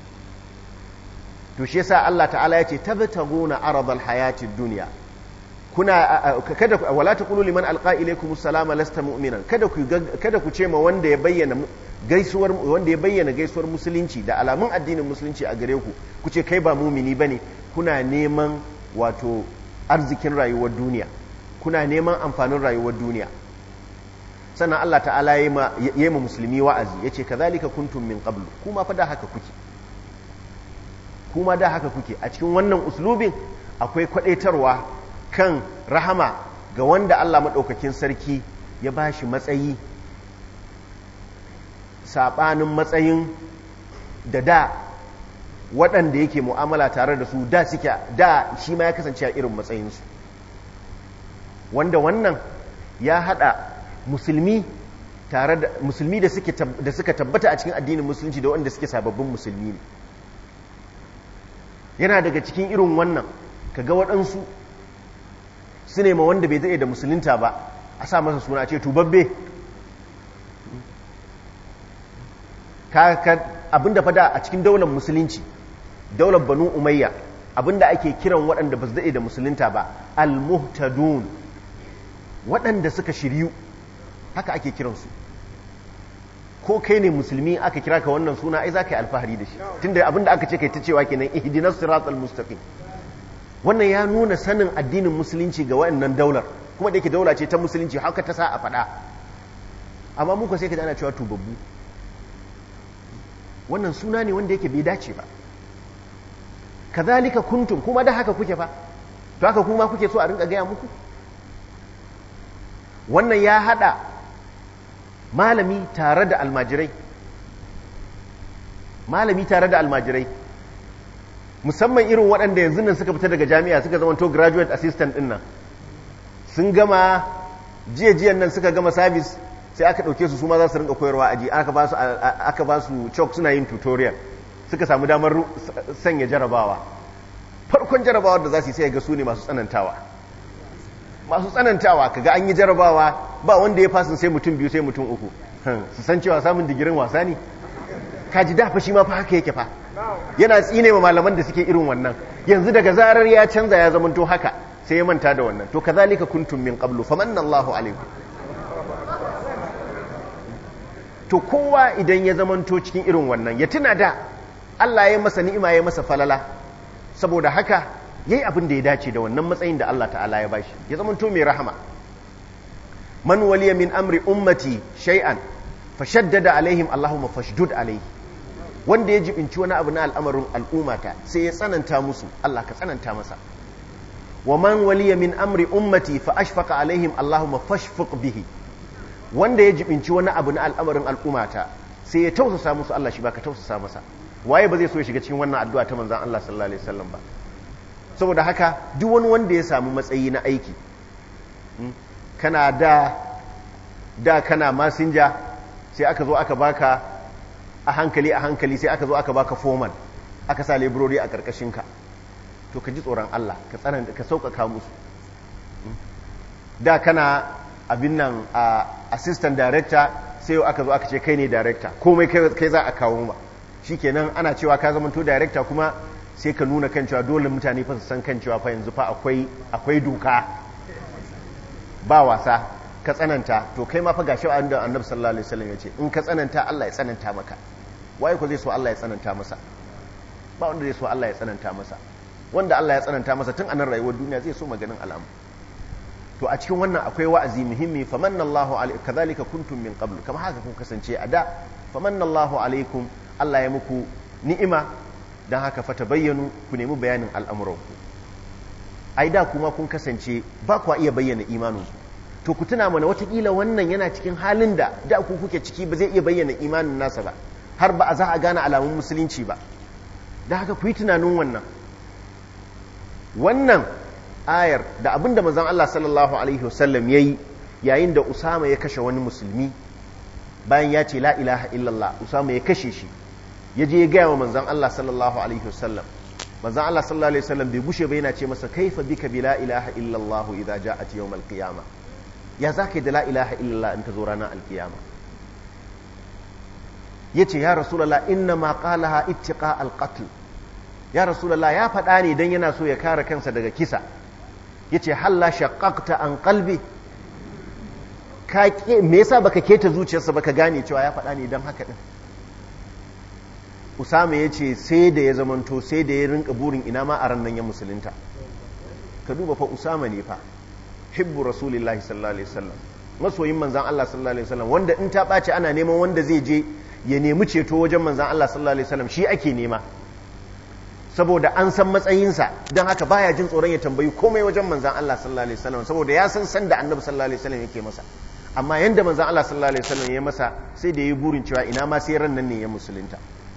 to shi yasa Allah ta'ala ya ce tabtaguna aradal hayatid dunya kuna kada wala taqulu liman alqa ilaykum assalama lasta mu'minan kada ku kada ku ce ma wanda ya bayyana gaisuwar wanda ya bayyana gaisuwar musulunci da alamun addinin musulunci a gare ku ku ce kai ba mumini bane kuna neman wato arzikin rayuwar duniya kuna neman amfanin rayuwar duniya sannan Allah ta'ala ya yi ma musulmi wa'azi ya ce kazalika kuntum min qablu kuma fa da haka kuke kuma da haka kuke a cikin wannan uslubin akwai kwadaitarwa kan rahama ga wanda Allah maɗaukakin sarki ya ba shi matsayi saɓanin matsayin da da waɗanda yake mu'amala tare da su da suke da shi ma ya kasance a irin matsayinsu wanda wannan ya haɗa musulmi tare da musulmi da suka tabbata a cikin addinin musulunci da wanda suke sababbin musulmi ne yana daga cikin irin wannan kaga waɗansu su ne ma wanda bai daɗe da musulunta ba a sa masa suna ce tubabbe abinda fada a cikin daular musulunci daular banu umayya abinda ake kiran waɗanda ba su daɗe da musulunta ba al-muhtadun waɗanda suka shiryu haka ake kiransu ko kai ne musulmi aka kira ka wannan suna ai za ka yi alfahari da shi tunda abinda aka ce kai ta cewa kenan ihdinas siratal mustaqim wannan ya nuna sanin addinin musulunci ga waɗannan daular kuma da yake daula ce ta musulunci haka ta sa a faɗa amma muka sai ka ana cewa tubabbu wannan suna ne wanda yake bai dace ba kazalika kuntum kuma da haka kuke fa to haka kuma kuke so a rinka gaya muku wannan ya hada malami tare da almajirai malami tare da almajirai musamman irin waɗanda yanzu nan suka fita daga jami'a suka zama to graduate assistant ɗin nan sun gama jiya-jiyan nan suka gama service sai aka ɗauke su su ma za su rinka koyarwa aji aka ba su chalk suna yin tutorial suka samu damar sanya jarabawa farkon jarabawar da za su yi sai ga su ne masu tsanantawa masu tsanantawa kaga an yi jarabawa ba wanda ya fasin sai mutum biyu sai mutum uku su san cewa samun digirin wasa ne kaji dafa shi ma fa haka yake fa yana tsine ma malaman da suke irin wannan yanzu daga zarar ya canza ya zamanto haka sai ya manta da wannan to kazalika kuntum min qablu famanna Allahu alaikum to kowa idan ya zamanto cikin irin wannan ya tuna da Allah ya masa ni'ima ya masa falala saboda haka yayi abin da ya dace da wannan matsayin da Allah ta'ala ya bashi ya zamanto mai rahama man waliya min amri ummati shay'an fashaddada alaihim Allahumma fashdud alaihi wanda ya jibinci wani abu na al'amarin al'ummata sai ya tsananta musu Allah ka tsananta masa wa man waliya min amri ummati fa ashfaqa alaihim Allahumma fashfuq bihi wanda ya jibinci wani abu na al'amarin al'ummata sai ya tausasa musu Allah shi baka tausasa masa waye ba zai so ya shiga cikin wannan addu'a ta manzon Allah sallallahu alaihi wasallam ba saboda haka duk wani wanda ya samu matsayi na aiki kana da da kana masinja sai aka zo aka baka a hankali a hankali sai aka zo aka baka foman aka sa laborori a karkashinka to ka ji tsoron Allah ka tsananta ka sauƙaƙa musu da kana abin nan a assistant director sai aka zo aka ce kai ne director komai kai za a kawo ma shikenan ana cewa ka zama to director kuma sai ka nuna kan cewa dole mutane fa su san kan cewa fa yanzu fa akwai akwai doka ba wasa ka tsananta to kai ma fa gashi da annabi sallallahu alaihi wasallam yace in ka tsananta Allah ya tsananta maka waye ko zai so Allah ya tsananta masa ba wanda zai so Allah ya tsananta masa wanda Allah ya tsananta masa tun anan rayuwar duniya zai so maganin alamu to a cikin wannan akwai wa'azi muhimmi famanna Allahu alaikum kadhalika kuntum min qabl kama haka kun kasance a da famanna Allahu alaikum Allah ya muku ni'ima dan haka fa tabayyanu ku nemi bayanin al'amuranku ai da kuma kun kasance ba ku iya bayyana imaninku to ku tuna mana watakila wannan yana cikin halin da da ku kuke ciki ba zai iya bayyana imanin nasa ba har ba a za a gane alamun musulunci ba da haka ku yi tunanin wannan wannan ayar da abinda manzon Allah sallallahu alaihi wasallam yayi yayin da Usama ya kashe wani musulmi bayan ya ce la ilaha illallah Usama ya kashe shi ya je ya gaya wa manzon Allah sallallahu alaihi wasallam manzon Allah sallallahu alaihi wasallam bai gushe ba yana ce masa kaifa bika bi la ilaha illallah idza ja'at yawm al-qiyamah ya zaka da la ilaha illallah in ta zo ranar al-qiyama yace ya rasulullah inna ma qalaha ittiqa al-qatl ya rasulullah ya faɗa ne dan yana so ya kare kansa daga kisa yace halla shaqqaqta an qalbi ka me yasa baka keta zuciyarsa baka gane cewa ya faɗa ne dan haka din Usama yace sai da ya zamanto sai da ya rinka burin ina ma a ran nan ya musulunta ka duba fa Usama ne fa hibbu rasulillahi sallallahu alaihi wasallam masoyin manzan Allah sallallahu alaihi wasallam wanda in ta ɓaci ana neman wanda zai je ya nemi ceto wajen manzan Allah sallallahu alaihi wasallam shi ake nema saboda an san matsayinsa don haka baya jin tsoron ya tambayi komai wajen manzan Allah sallallahu alaihi wasallam saboda ya san san da annabi sallallahu alaihi wasallam yake masa amma yanda manzan Allah sallallahu alaihi wasallam ya masa sai da yi burin cewa ina ma sai ran nan ne ya musulunta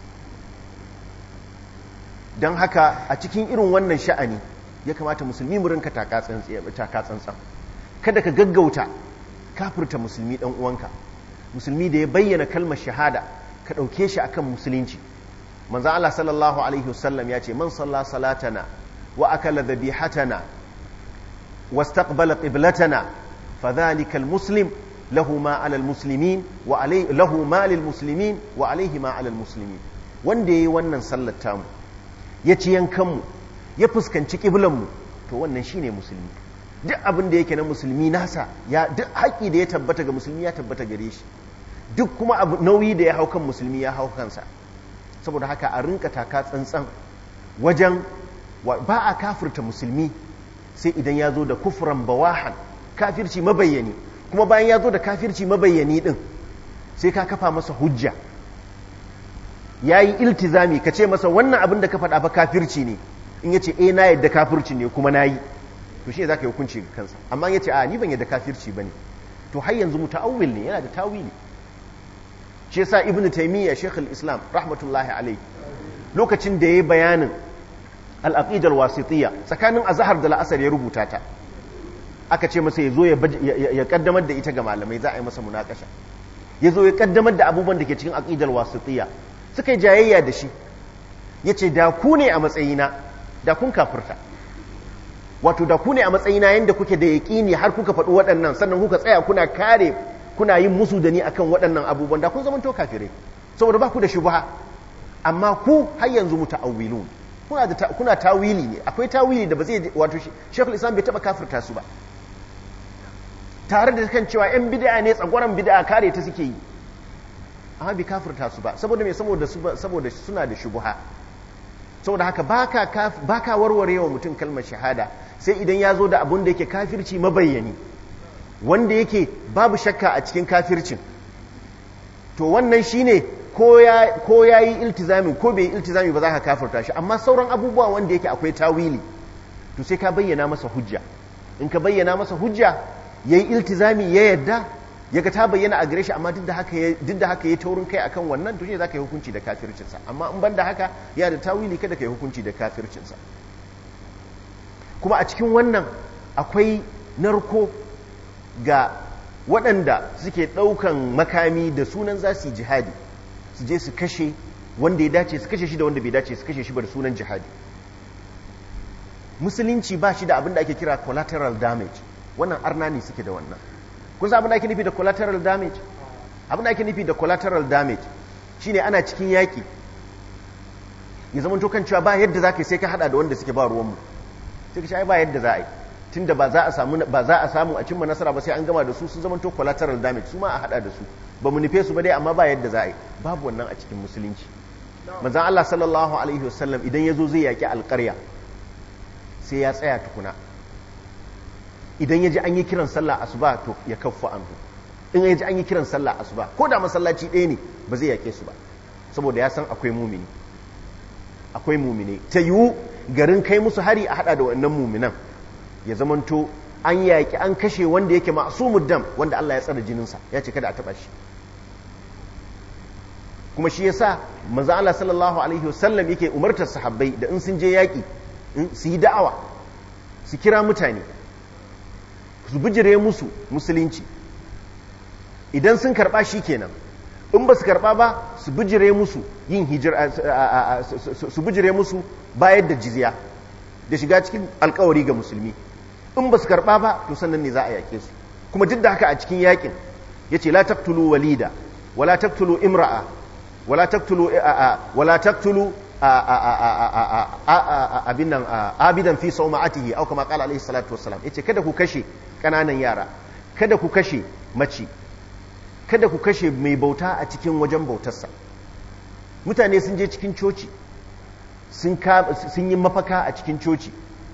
don haka a cikin irin wannan sha'ani ya kamata musulmi mu rinka taka tsantsan kada ka gaggauta kafirta musulmi dan uwanka musulmi da ya bayyana kalmar shahada ka ɗauke shi akan musulunci manzo Allah sallallahu alaihi wasallam ya ce man salla salatana wa akala dhabihatana wastaqbala qiblatana fadhalika almuslim lahu ma ala almuslimin wa alayhi lahu ma lilmuslimin wa alayhi ma ala almuslimin wanda yayi wannan sallar tamu ya ci yankan mu ya fuskanci kiblan mu to wannan shine musulmi duk abin da yake na musulmi nasa ya duk haƙƙi da ya tabbata ga musulmi ya tabbata gare shi duk kuma abu nauyi da ya hau kan musulmi ya hau kansa saboda haka a rinka taka tsantsan wajen ba a kafirta musulmi sai idan ya zo da kufran bawahan kafirci mabayyani kuma bayan ya zo da kafirci mabayyani din sai ka kafa masa hujja ya yi iltizami ka ce masa wannan abin da ka faɗa fa kafirci ne in ya ce eh na yadda kafirci ne kuma na yi to shi za ka yi hukunci ga kansa amma ya ce a ni ban yadda kafirci ba ne to har yanzu muta'awwil ne yana da tawili shi yasa ibnu taymiya shaykh al-islam rahmatullahi alayhi lokacin da yayi bayanin al-aqidar wasitiyya tsakanin azhar da la'asar ya rubuta ta aka ce masa yazo ya kaddamar da ita ga malamai za a yi masa munakasha yazo ya kaddamar da abubuwan da ke cikin aqidar wasitiyya suka yi jayayya da shi yace da ku ne a matsayina da kun kafirta wato da ku ne a matsayina yanda kuke da yaƙini har kuka faɗi waɗannan sannan kuka tsaya kuna kare kuna yin musu da ni akan waɗannan abubuwan da kun zama to kafirai saboda ba ku da shubha amma ku har yanzu muta'awwilun kuna da kuna tawili ne akwai tawili da ba zai wato Sheikhul Islam bai taba kafirta su ba tare da kan cewa yan bid'a ne tsagwaran bid'a kare ta suke yi amma bai kafirta su ba saboda me saboda saboda suna da shubha saboda haka baka baka warware wa mutum kalmar shahada sai idan ya zo da abun da yake kafirci mabayyani wanda yake babu shakka a cikin kafircin to wannan shine ko ya yi iltizami ko bai yi iltizami ba za ka kafirta shi amma sauran abubuwa wanda yake akwai tawili to sai ka bayyana masa hujja in ka bayyana masa hujja ya yi iltizami ya yadda ya ga ta bayyana a gare shi amma duk da haka ya taurin kai akan wannan to shi za ka yi hukunci da kafircinsa amma in ban da haka ya da tawili kada ka yi hukunci da kafircinsa kuma a cikin wannan akwai narko ga waɗanda suke ɗaukan makami da sunan za su yi jihadi su je su kashe wanda ya dace su kashe shi da wanda bai dace su kashe shi ba da sunan jihadi musulunci ba shi da abin da ake kira collateral damage wannan arna ne suke da wannan kun san abin da ake nufi da collateral damage abin da ake nufi da collateral damage shine ana cikin yaƙi ya zama to kan cewa ba yadda za ka yi sai ka hada da wanda suke ba ruwanmu sai ka ce ai ba yadda za a yi tunda ba za a samu ba za a samu a cimma nasara ba sai an gama da su sun zama to collateral damage su ma a hada da su ba mu nufe su ba dai amma ba yadda za a yi babu wannan a cikin musulunci manzon Allah sallallahu alaihi wasallam idan yazo zai yaki alƙarya sai ya tsaya tukuna idan ya ji an yi kiran sallah asuba to ya kaffa anhu in ya ji an yi kiran sallah asuba ko da masallaci ɗaya ne ba zai yake su ba saboda ya san akwai mumini akwai mumini ta yiwu garin kai musu hari a hada da wannan muminan ya zamanto an yaƙi an kashe wanda yake ma'asumud dam wanda Allah ya tsara jininsa ya ce kada a taɓa shi kuma shi yasa manzo Allah sallallahu alaihi wasallam yake umartar sahabbai da in sun je yaƙi su yi da'awa su kira mutane su bijire musu musulunci idan sun karɓa shi kenan in ba su karɓa ba su bijire musu yin hijira su bijire musu bayar da jizya da shiga cikin alkawari ga musulmi in ba su karɓa ba to sannan ne za a yaƙe su kuma duk da haka a cikin yaƙin ya ce la taktulu walida wala taktulu imra'a wala taktulu wala taktulu abin nan abidan fi sauma'atihi au kama qala alaihi salatu wassalam yace kada ku kashe kananan yara kada ku kashe mace kada ku kashe mai bauta a cikin wajen bautarsa mutane sun je cikin coci sun yi mafaka a cikin coci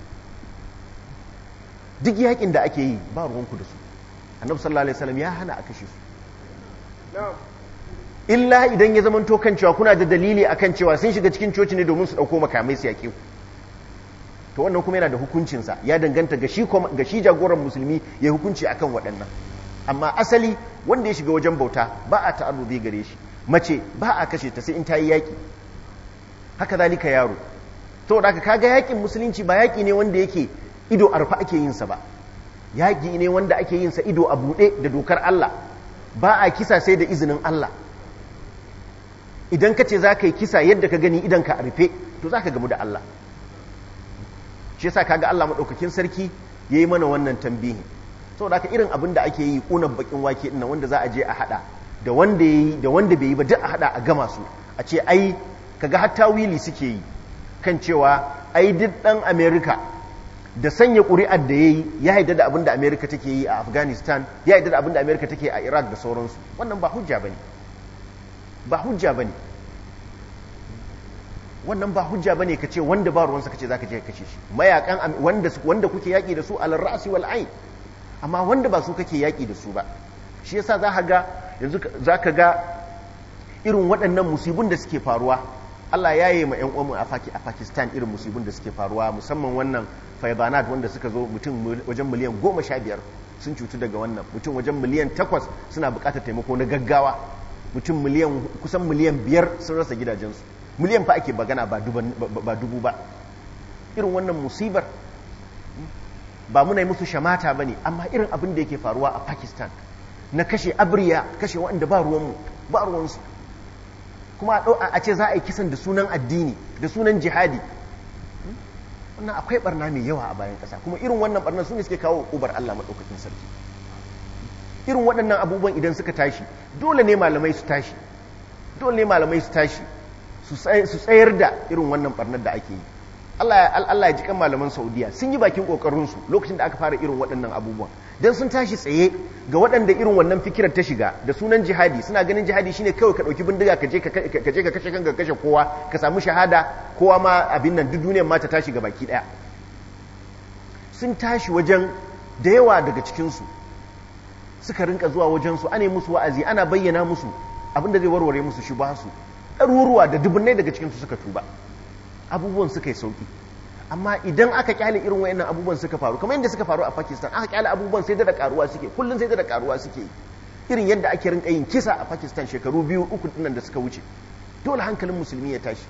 duk yakin da ake yi ba ruwanku da su annabi sallallahu alaihi wasallam ya hana a kashe su illa idan ya zama to kan cewa kuna da dalili akan cewa sun shiga cikin coci ne domin su dauko makamai su yaƙe ku to wannan kuma yana da hukuncinsa ya danganta ga shi ga shi jagoran musulmi ya hukunci akan waɗannan amma asali wanda ya shiga wajen bauta ba a ta'arrubi gare shi mace ba a kashe ta sai in ta yi yaƙi haka zalika yaro to da kaga yaƙin musulunci ba yaƙi ne wanda yake ido arfa ake yin sa ba yaƙi ne wanda ake yin sa ido a buɗe da dokar Allah ba a kisa sai da izinin Allah idan ka ce za ka yi kisa yadda ka gani idan ka rufe to za ka gamu da Allah shi yasa kaga Allah maɗaukakin sarki ya yi mana wannan tambihi saboda haka irin abin da ake yi ƙunan bakin wake ɗin wanda za a je a haɗa da wanda ya yi da wanda bai yi ba duk a haɗa a gama su a ce ai kaga hatta wili suke yi kan cewa ai duk ɗan Amerika da sanya ƙuri'ar da ya yi ya haida da abin da Amerika take yi a Afghanistan ya haida da abin da Amerika take a Iraq da sauransu wannan ba hujja bane ba hujja bane wannan ba hujja bane ka ce wanda ba ruwansa ka ce za ka je ka kashe shi mayakan wanda wanda kuke yaƙi da su alal ra'si wal ain amma wanda ba su kake yaƙi da su ba shi yasa za ka ga yanzu za ka ga irin waɗannan musibin da suke faruwa Allah ya yi ma 'yan uwanmu a Pakistan irin musibin da suke faruwa musamman wannan faibanat wanda suka zo mutum wajen miliyan goma sha biyar sun cutu daga wannan mutum wajen miliyan takwas suna buƙatar taimako na gaggawa mutum miliyan kusan miliyan biyar sun rasa gidajensu miliyan fa ake bagana ba dubu ba irin wannan musibar ba muna yi musu shamata ba ne amma irin abin da yake faruwa a pakistan na kashe abriya kashe waɗanda ba ruwanmu ba ruwansu kuma a ce za a yi kisan da sunan addini da sunan jihadi wannan akwai barna mai yawa a bayan ƙasa kuma irin wannan barna su ne suke kawo ubar allah maɗaukakin sarki irin waɗannan abubuwan idan suka tashi dole ne malamai su tashi dole ne malamai su tashi su tsayar da irin wannan barnar da ake yi Allah ya ji kan malaman Saudiya sun yi bakin kokarinsu lokacin da aka fara irin waɗannan abubuwan dan sun tashi tsaye ga waɗanda irin wannan fikirar ta shiga da sunan jihadi suna ganin jihadi shine kawai ka ɗauki bindiga ka je ka kashe kanka kashe kowa ka samu shahada kowa ma abin nan duk duniyar ma ta tashi ga baki ɗaya sun tashi wajen da yawa daga cikinsu suka rinka zuwa wajensu ana musu wa'azi ana bayyana musu abin da zai warware musu shi ba su ɗaruruwa da dubunnai daga cikinsu suka tuba abubuwan suka yi sauki amma idan aka kyale irin wayannan abubuwan suka faru kamar yadda suka faru a Pakistan aka kyale abubuwan sai da karuwa suke kullun sai da karuwa suke irin yadda ake rinka yin kisa a Pakistan shekaru biyu uku dinnan da suka wuce dole hankalin musulmi ya tashi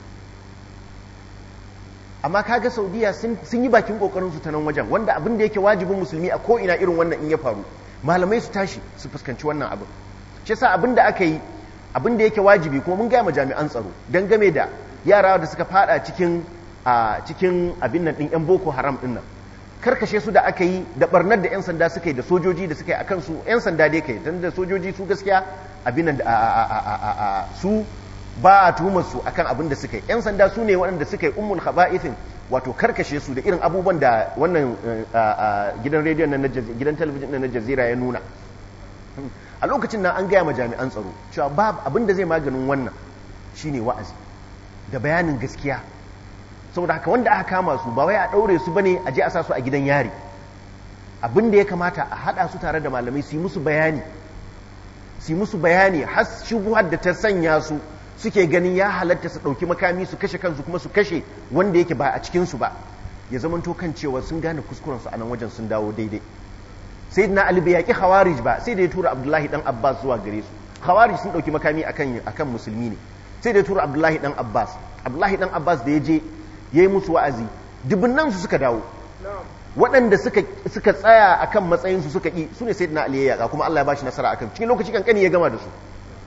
amma kaga Saudiya sun yi bakin kokarin su ta nan wajen wanda abin da yake wajibin musulmi a ko ina irin wannan in ya faru malamai su tashi su fuskanci wannan abin shi yasa abin da aka yi abin da yake wajibi kuma mun gaya ma jami'an tsaro don game da yara da suka fada cikin a cikin abin nan din yan boko haram din nan karkashe su da aka yi da barnar da yan sanda suka yi da sojoji da suka yi akan su yan sanda dai kai dan da sojoji su gaskiya abin nan su ba a tuhumar su akan abin da suka yi yan sanda su ne waɗanda suka yi ummul khaba'ithin wato karkashe su da irin abubuwan da wannan gidan rediyon na gidan talabijin na jazira ya nuna a lokacin nan an gaya ma jami'an tsaro cewa babu abin da zai maganin wannan shine wa'azi da bayanin gaskiya saboda haka wanda aka kama su ba wai a ɗaure su bane a je a sa su a gidan yari abin da ya kamata a haɗa su tare da malamai su yi musu bayani su yi musu bayani har shubuhar da ta sanya su suke ganin ya halatta su ɗauki makami su kashe kansu kuma su kashe wanda yake ba a cikinsu ba ya zamanto kan cewa sun gane kuskurensu a nan wajen sun dawo daidai sai na ali bai yaƙi khawarij ba sai da ya tura abdullahi dan abbas zuwa gare su khawarij sun ɗauki makami akan akan musulmi ne sai da ya tura abdullahi dan abbas abdullahi dan abbas da ya je ya yi musu wa'azi dubunnan su suka dawo waɗanda suka suka tsaya akan matsayin su suka ƙi su ne sai na ali ya yaƙa kuma allah ya bashi nasara akan cikin lokaci kankani ya gama da su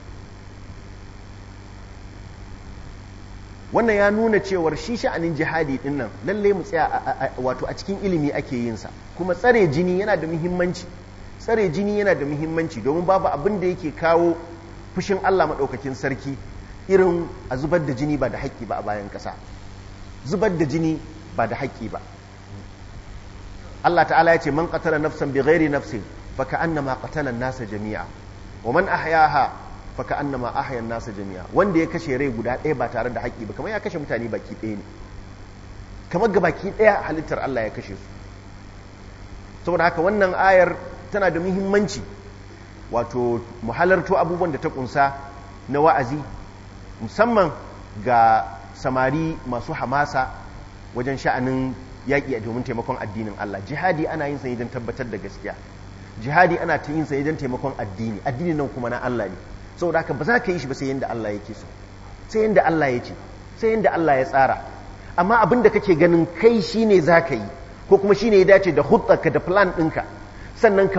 wannan ya nuna cewar shi sha'anin jihadi din nan lalle mu tsaya wato a cikin ilimi ake yin sa kuma tsare jini yana da muhimmanci tsare jini yana da muhimmanci domin babu abin da yake kawo fushin Allah madaukakin sarki irin a zubar da jini ba da haƙƙi ba a bayan ƙasa zubar da jini ba da haƙƙi ba Allah ta'ala ya ce man qatala nafsan bi ghairi nafsin fa ka'annama qatala an-nasa jami'a wa man ahyaha fa ka'annama ahya an-nasa jami'a wanda ya kashe rai guda ɗaya ba tare da haƙƙi ba kamar ya kashe mutane baki ɗaya ne kamar ga baki ɗaya halittar Allah ya kashe su saboda haka wannan ayar tana da muhimmanci wato mu halarto abubuwan da ta kunsa na wa'azi musamman ga samari masu hamasa wajen sha'anin yaƙi a domin taimakon addinin Allah jihadi ana yin sa don tabbatar da gaskiya jihadi ana ta yin sa don taimakon addini addini nan kuma na Allah ne saboda haka ba za ka yi shi ba sai yanda Allah yake so sai yanda Allah ya ce sai yanda Allah ya tsara amma abin da kake ganin kai shine za ka yi ko kuma shine ya dace da hutsarka da plan ɗinka sannan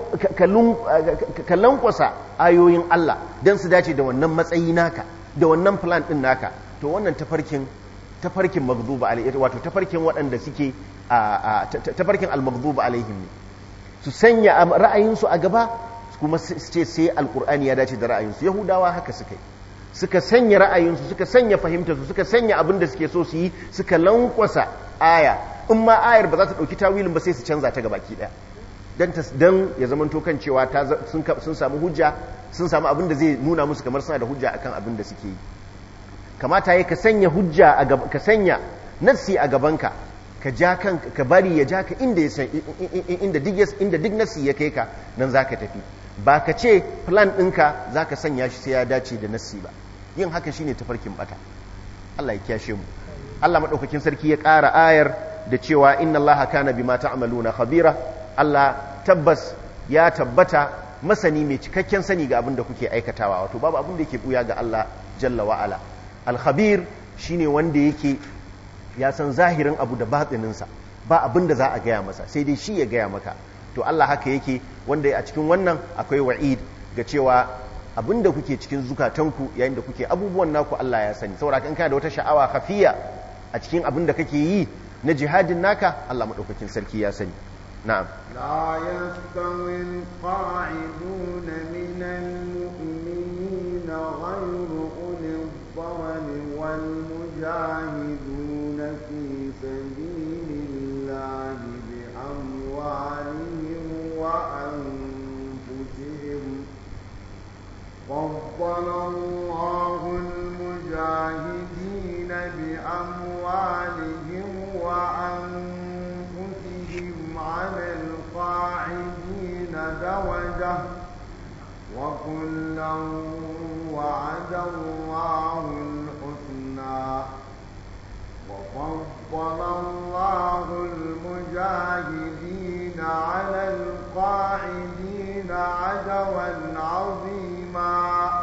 ka lankwasa ayoyin Allah don su dace da wannan matsayi naka da wannan plan ɗin naka to wannan tafarkin tafarkin maghduba alaihi wato tafarkin waɗanda suke tafarkin al-maghduba alaihim ne su sanya ra'ayinsu a gaba kuma su ce sai alkur'ani ya dace da ra'ayinsu yahudawa haka suka yi suka sanya ra'ayinsu suka sanya fahimtarsu suka sanya abin da suke so su yi suka lankwasa aya in ma ayar ba za ta ɗauki tawilin ba sai su canza ta gabaki ɗaya don ya zama kan cewa sun samu hujja sun samu abin da zai nuna musu kamar suna da hujja akan abin da suke yi kamata ya ka sanya hujja a ka sanya nassi a gabanka ka ja kan ka bari ya ja ka inda ya inda duk inda duk nassi ya kai ka nan zaka tafi ba ka ce plan ɗinka zaka sanya shi sai ya dace da nassi ba yin haka shine tafarkin bata Allah ya kiyashe mu Allah madaukakin sarki ya ƙara ayar da cewa inna allaha kana bima ta'maluna khabira Allah tabbas ya tabbata masani mai cikakken sani ga abin da kuke aikatawa wato babu abin da yake buya ga Allah jalla wa ala al-khabir shine wanda yake ya san zahirin abu da batininsa ba abin da za a gaya masa sai dai shi ya gaya maka to Allah haka yake wanda a cikin wannan akwai wa'id ga cewa abin da kuke cikin zukatanku yayin da kuke abubuwan naku Allah ya sani saboda kan kana da wata sha'awa khafiya a cikin abin da kake yi na jihadin naka Allah madaukakin sarki ya sani na'am لا يستوي القاعدون من المؤمنين غير أولي الضرر والمجاهدون في سبيل الله بأموالهم وأنفسهم فضل الله المجاهدين بأموالهم وأنفسهم على القاعدين درجة وكلا وعد الله الحسنى وفضل الله المجاهدين على القاعدين عجرا عظيما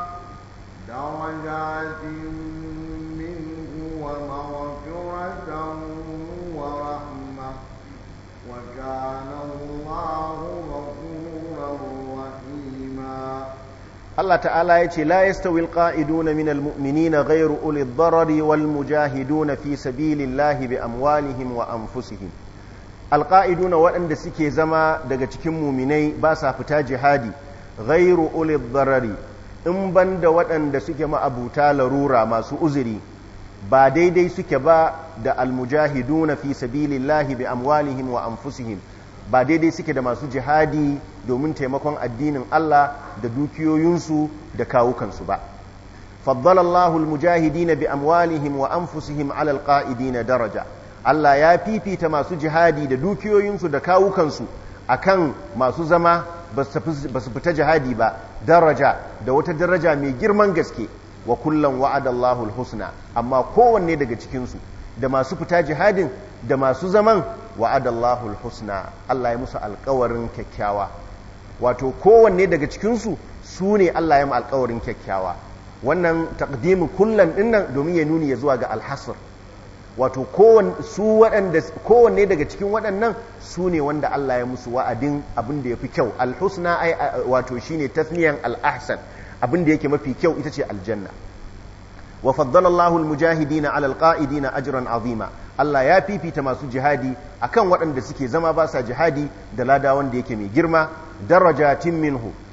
درجات منه ومغفرة ورحمة وكان الله غفورا رحيما Allah ta'ala ya ce la yastawi alqa'iduna min almu'minina ghayru uli ad-darari wal mujahiduna fi sabilillahi bi amwalihim wa anfusihim alqa'iduna waɗanda suke zama daga cikin muminai ba sa fita jihadi ghayru uli ad-darari in banda waɗanda suke ma'abuta larura masu uzuri ba daidai suke ba da almujahiduna fi sabilillahi bi amwalihim wa anfusihim ba daidai suke da masu jihadi domin taimakon addinin Allah da dukiyoyinsu da kawukansu ba faddalallahu almujahidina bi amwalihim wa anfusihim ala alqa'idina daraja Allah ya fifita masu jihadi da dukiyoyinsu da kawukansu akan masu zama ba su fita jihadi ba daraja da wata daraja mai girman gaske wa kullum wa'adallahu alhusna amma kowanne daga cikinsu da masu fita jihadin da masu zaman wa'adallahu alhusna Allah ya musu alkawarin kyakkyawa wato kowanne daga cikinsu su ne Allah ya mu alkawarin kyakkyawa wannan taqdimin kullum dinnan domin ya nuni ya zuwa ga alhasr wato kowanne daga cikin waɗannan su ne wanda Allah ya musu wa'adin abin da ya fi kyau alhusna ai wato shine tasniyan al'ahsan abin da yake mafi kyau ita ce aljanna wa faddala Allahul mujahidina alal qa'idina ajran azima Allah ya fifita masu jihadi akan waɗanda suke zama ba sa jihadi da lada wanda yake mai girma darajatin minhu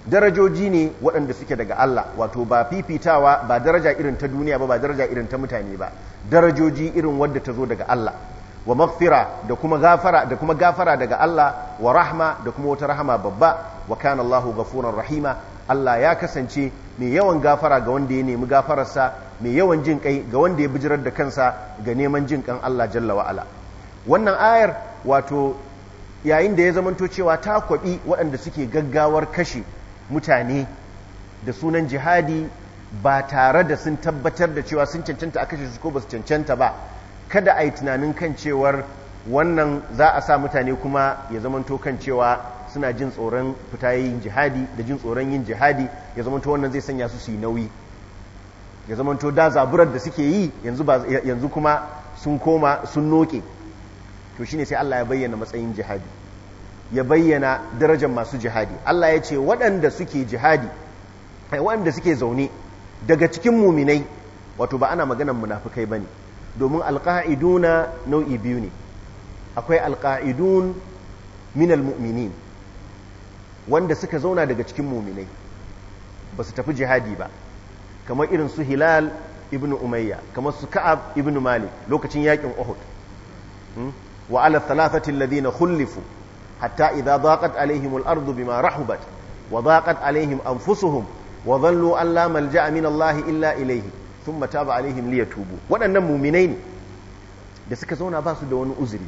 darajoji ne waɗanda suke daga Allah wato ba fifitawa ba daraja irin ta duniya ba ba daraja irin ta mutane ba darajoji irin wadda ta zo daga Allah wa maghfira da kuma gafara da kuma gafara daga Allah wa rahma da kuma wata rahama babba wa kana Allahu ghafurar rahima Allah ya kasance mai yawan gafara ga wanda ya nemi gafararsa mai yawan jin kai ga wanda ya bijirar da kansa ga neman jin kan Allah jalla wa ala wannan ayar wato yayin da ya zamanto cewa ta kwabi waɗanda suke gaggawar kashe mutane da sunan jihadi ba tare da sun tabbatar da cewa sun cancanta a kashe su ko ba su cancanta ba kada a yi tunanin kan cewar wannan za a sa mutane kuma ya zamanto kan cewa suna jin tsoron fita yin jihadi da jin tsoron yin jihadi ya zamanto wannan zai sanya su su yi nauyi ya zamanto da zaburar da suke yi yanzu kuma sun koma sun noke to shine sai Allah ya bayyana matsayin jihadi ya bayyana darajar masu jihadi Allah ya ce waɗanda suke jihadi waɗanda suke zaune daga cikin muminai wato ba ana maganan munafukai bane domin alqa'iduna nau'i biyu ne akwai alqa'idun minal mu'minin wanda suka zauna daga cikin muminai ba su tafi jihadi ba kamar irin su hilal ibn umayya kamar su ka'ab ibn malik lokacin yakin uhud wa ala thalathati alladhina khulifu hatta idha daqat alaihim al-ardu bima rahubat wa daqat alaihim anfusuhum wa dhallu an la malja'a min Allah illa ilayhi thumma taba alaihim liyatubu waɗannan muminai ne da suka zauna ba su da wani uzuri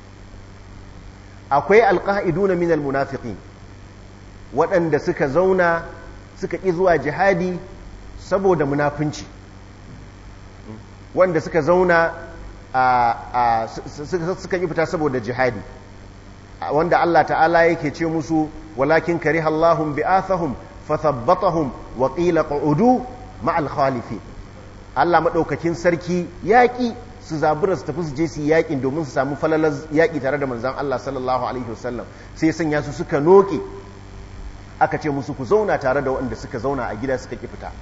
akwai alqa'iduna min al-munafiqin waɗanda suka zauna suka ƙi zuwa jihadi saboda munafunci wanda suka zauna suka ƙi fita saboda jihadi wanda Allah ta'ala yake ce musu walakin kariha Allahum bi'athahum fathabbatahum wa qila qu'udu ma'al khalifi Allah madaukakin sarki yaƙi su zabura su tafi su je su yaƙin domin su samu falalar yaƙi tare da manzon Allah sallallahu alaihi wasallam sai sanya su suka noke aka ce musu ku zauna tare da waɗanda suka zauna a gida suka ki fita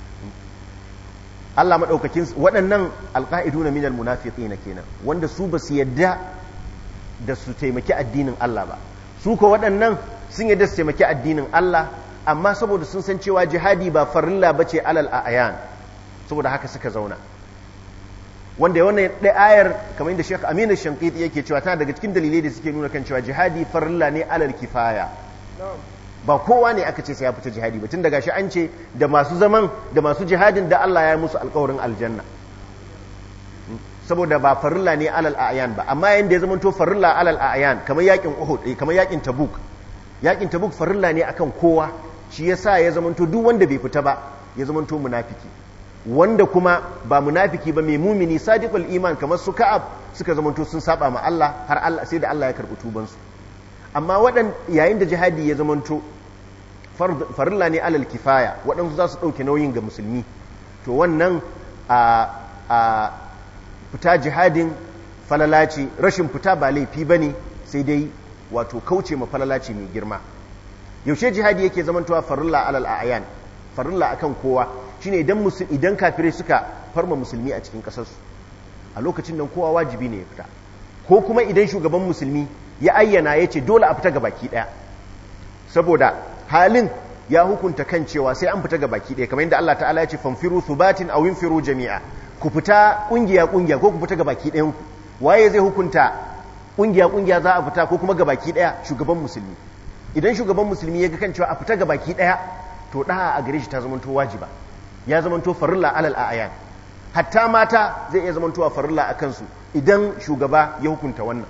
Allah maɗaukakin waɗannan alƙa'idu na minal munafiqi na kenan wanda su ba su yadda da su taimaki addinin Allah ba su ko waɗannan sun yadda su taimaki addinin Allah amma saboda sun san cewa jihadi ba farilla ba ce alal a'ayan saboda haka suka zauna wanda wannan ɗaya ayar kamar yadda Sheikh Aminu Shankiti yake cewa tana daga cikin dalilai da suke nuna kan cewa jihadi farilla ne alal kifaya ba kowa ne aka ce sai ya fita jihadi ba tun daga shi an ce da masu zaman da masu jihadin da Allah ya musu alkawarin aljanna saboda ba farilla ne alal ayan ba amma yayin da ya zamanto farilla alal ayan kamar yakin Uhud kamar yakin Tabuk yakin Tabuk farilla ne akan kowa shi yasa ya zamanto duk wanda bai fita ba ya zamanto munafiki wanda kuma ba munafiki ba mai mumini sadiqul iman kamar su Ka'ab suka zamanto sun saba ma Allah har Allah sai da Allah ya karbi tubansu amma waɗan yayin da jihadi ya zamanto farilla ne alal kifaya waɗansu za su ɗauke nauyin ga musulmi to wannan a fita jihadin falalaci rashin fita ba laifi ba ne sai dai wato kauce ma falalaci mai girma yaushe jihadi yake zamantowa farilla alal ayan farilla akan kowa shine idan idan kafirai suka farma musulmi a cikin ƙasarsu a lokacin nan kowa wajibi ne ya fita ko kuma idan shugaban musulmi ya ayyana ya ce dole a fita ga baki ɗaya saboda halin ya hukunta kan cewa sai an fita ga baki ɗaya kamar yadda Allah ta'ala ya ce fanfiru thubatin aw infiru jami'a ku fita kungiya kungiya ko ku fita ga baki ɗayan ku waye zai hukunta kungiya kungiya za a fita ko kuma ga baki ɗaya shugaban musulmi idan shugaban musulmi ya ga kan cewa a fita ga baki ɗaya to da a gare shi ta zamanto wajiba ya zamanto farilla alal a'yan hatta mata zai iya zamantowa farilla a kansu idan shugaba ya hukunta wannan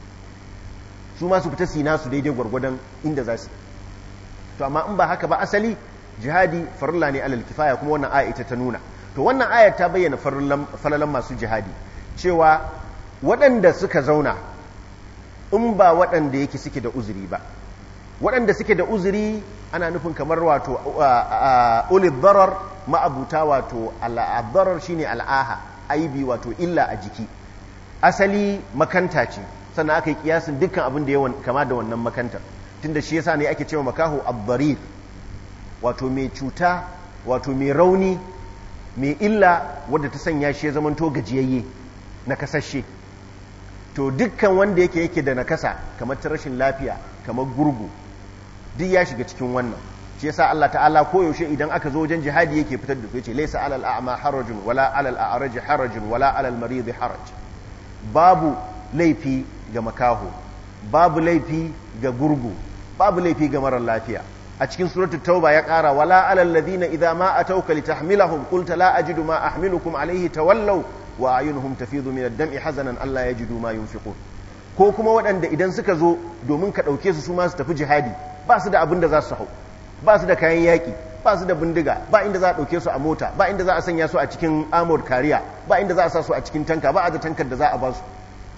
su ma su fita sina su daidai gwargwadon inda za su to amma in ba haka ba asali jihadi farilla ne alal kifaya kuma wannan aya ita ta nuna to wannan ayar ta bayyana falalan masu jihadi cewa waɗanda suka zauna in ba waɗanda yake suke da uzuri ba waɗanda suke da uzuri ana nufin kamar wato ulid darar ma'abuta wato al'adarar shine al'aha aibi wato illa a jiki asali makanta ce sannan aka yi kiyasin dukkan abin da yawan kama da wannan makantar tunda shi yasa ne ake cewa makaho abbarir wato mai cuta wato mai rauni mai illa wadda ta sanya shi ya zamanto gajiyayye na kasashe to dukkan wanda yake yake da nakasa kamar ta rashin lafiya kamar gurgu duk ya shiga cikin wannan shi yasa Allah ta'ala koyaushe idan aka zo wajen jihadi yake fitar da su yace laysa alal a'ma harajun wala alal a'raj harajun wala alal marid haraj babu laifi ga makaho babu laifi ga gurgu babu laifi ga marar lafiya a cikin suratul tauba ya kara wala alal ladina idza ma atawka litahmilahum qulta la ajidu ma ahmilukum alayhi tawallaw wa ayunuhum tafidu min ad-dam'i hazanan alla yajidu ma yunfiqun ko kuma waɗanda idan suka zo domin ka ɗauke su su ma su tafi jihadi ba su da abin da za su hau ba su da kayan yaƙi ba su da bindiga ba inda za a ɗauke su a mota ba inda za a sanya su a cikin armored kariya ba inda za a sa su a cikin tanka ba a da tankar da za a ba su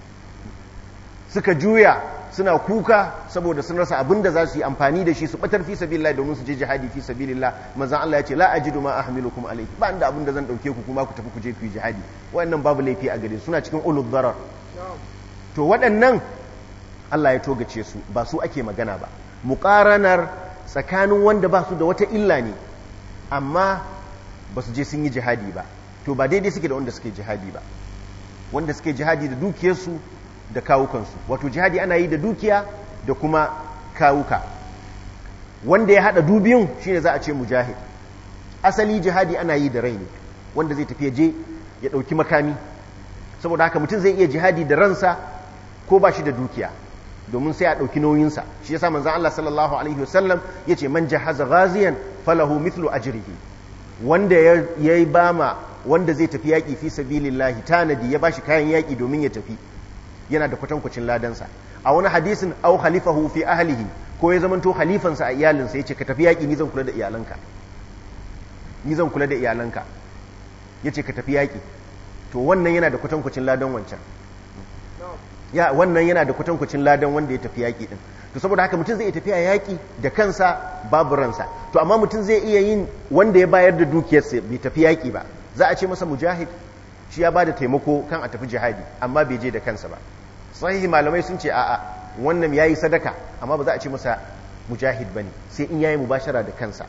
suka juya suna kuka saboda sun rasa abin da za su yi amfani da shi su batar fi sabilillah domin su je jihadi fi sabilillah manzon Allah ya ce la ajidu ma ahmilukum alayhi ba inda abin da zan dauke ku kuma ku tafi ku je ku yi jihadi waɗannan babu laifi a gare suna cikin ulul darar to waɗannan Allah ya togace su ba su ake magana ba muqaranar tsakanin wanda ba su da wata illa ne amma ba su je sun yi jihadi ba to ba daidai suke da wanda suke jihadi ba wanda suke jihadi da dukiyarsu da kawukansu wato jihadi ana yi da dukiya da kuma kawuka wanda ya hada dubiyun shine za a ce mujahid asali jihadi ana yi da rai ne wanda zai tafi je ya dauki makami saboda haka mutum zai iya jihadi da ransa ko ba shi da dukiya domin sai a dauki nauyinsa shi yasa manzon Allah sallallahu alaihi wasallam yace man jahaza ghaziyan falahu mithlu ajrihi wanda ya yi bama wanda zai tafi yaki fi sabilillahi tanadi ya bashi kayan yaki domin ya tafi yana da kwatankwacin ladansa a wani hadisin au khalifahu fi ahlihi ko ya zamanto khalifansa a iyalinsa yace ka tafi yaki ni zan kula da iyalanka ni zan kula da iyalanka yace ka tafi yaki to wannan yana da kwatankwacin ladan wancan ya wannan yana da kwatankwacin ladan wanda ya tafi yaki din to saboda haka mutum zai iya tafiya yaki da kansa babu ransa to amma mutum zai iya yin wanda ya bayar da dukiyarsa bai tafi yaki ba za a ce masa mujahid shi ya ba da taimako kan a tafi jihadi amma bai je da kansa ba sahihi malamai sun ce a'a wannan yayi sadaka amma ba za a ce masa mujahid bane sai in yayi mubashara da kansa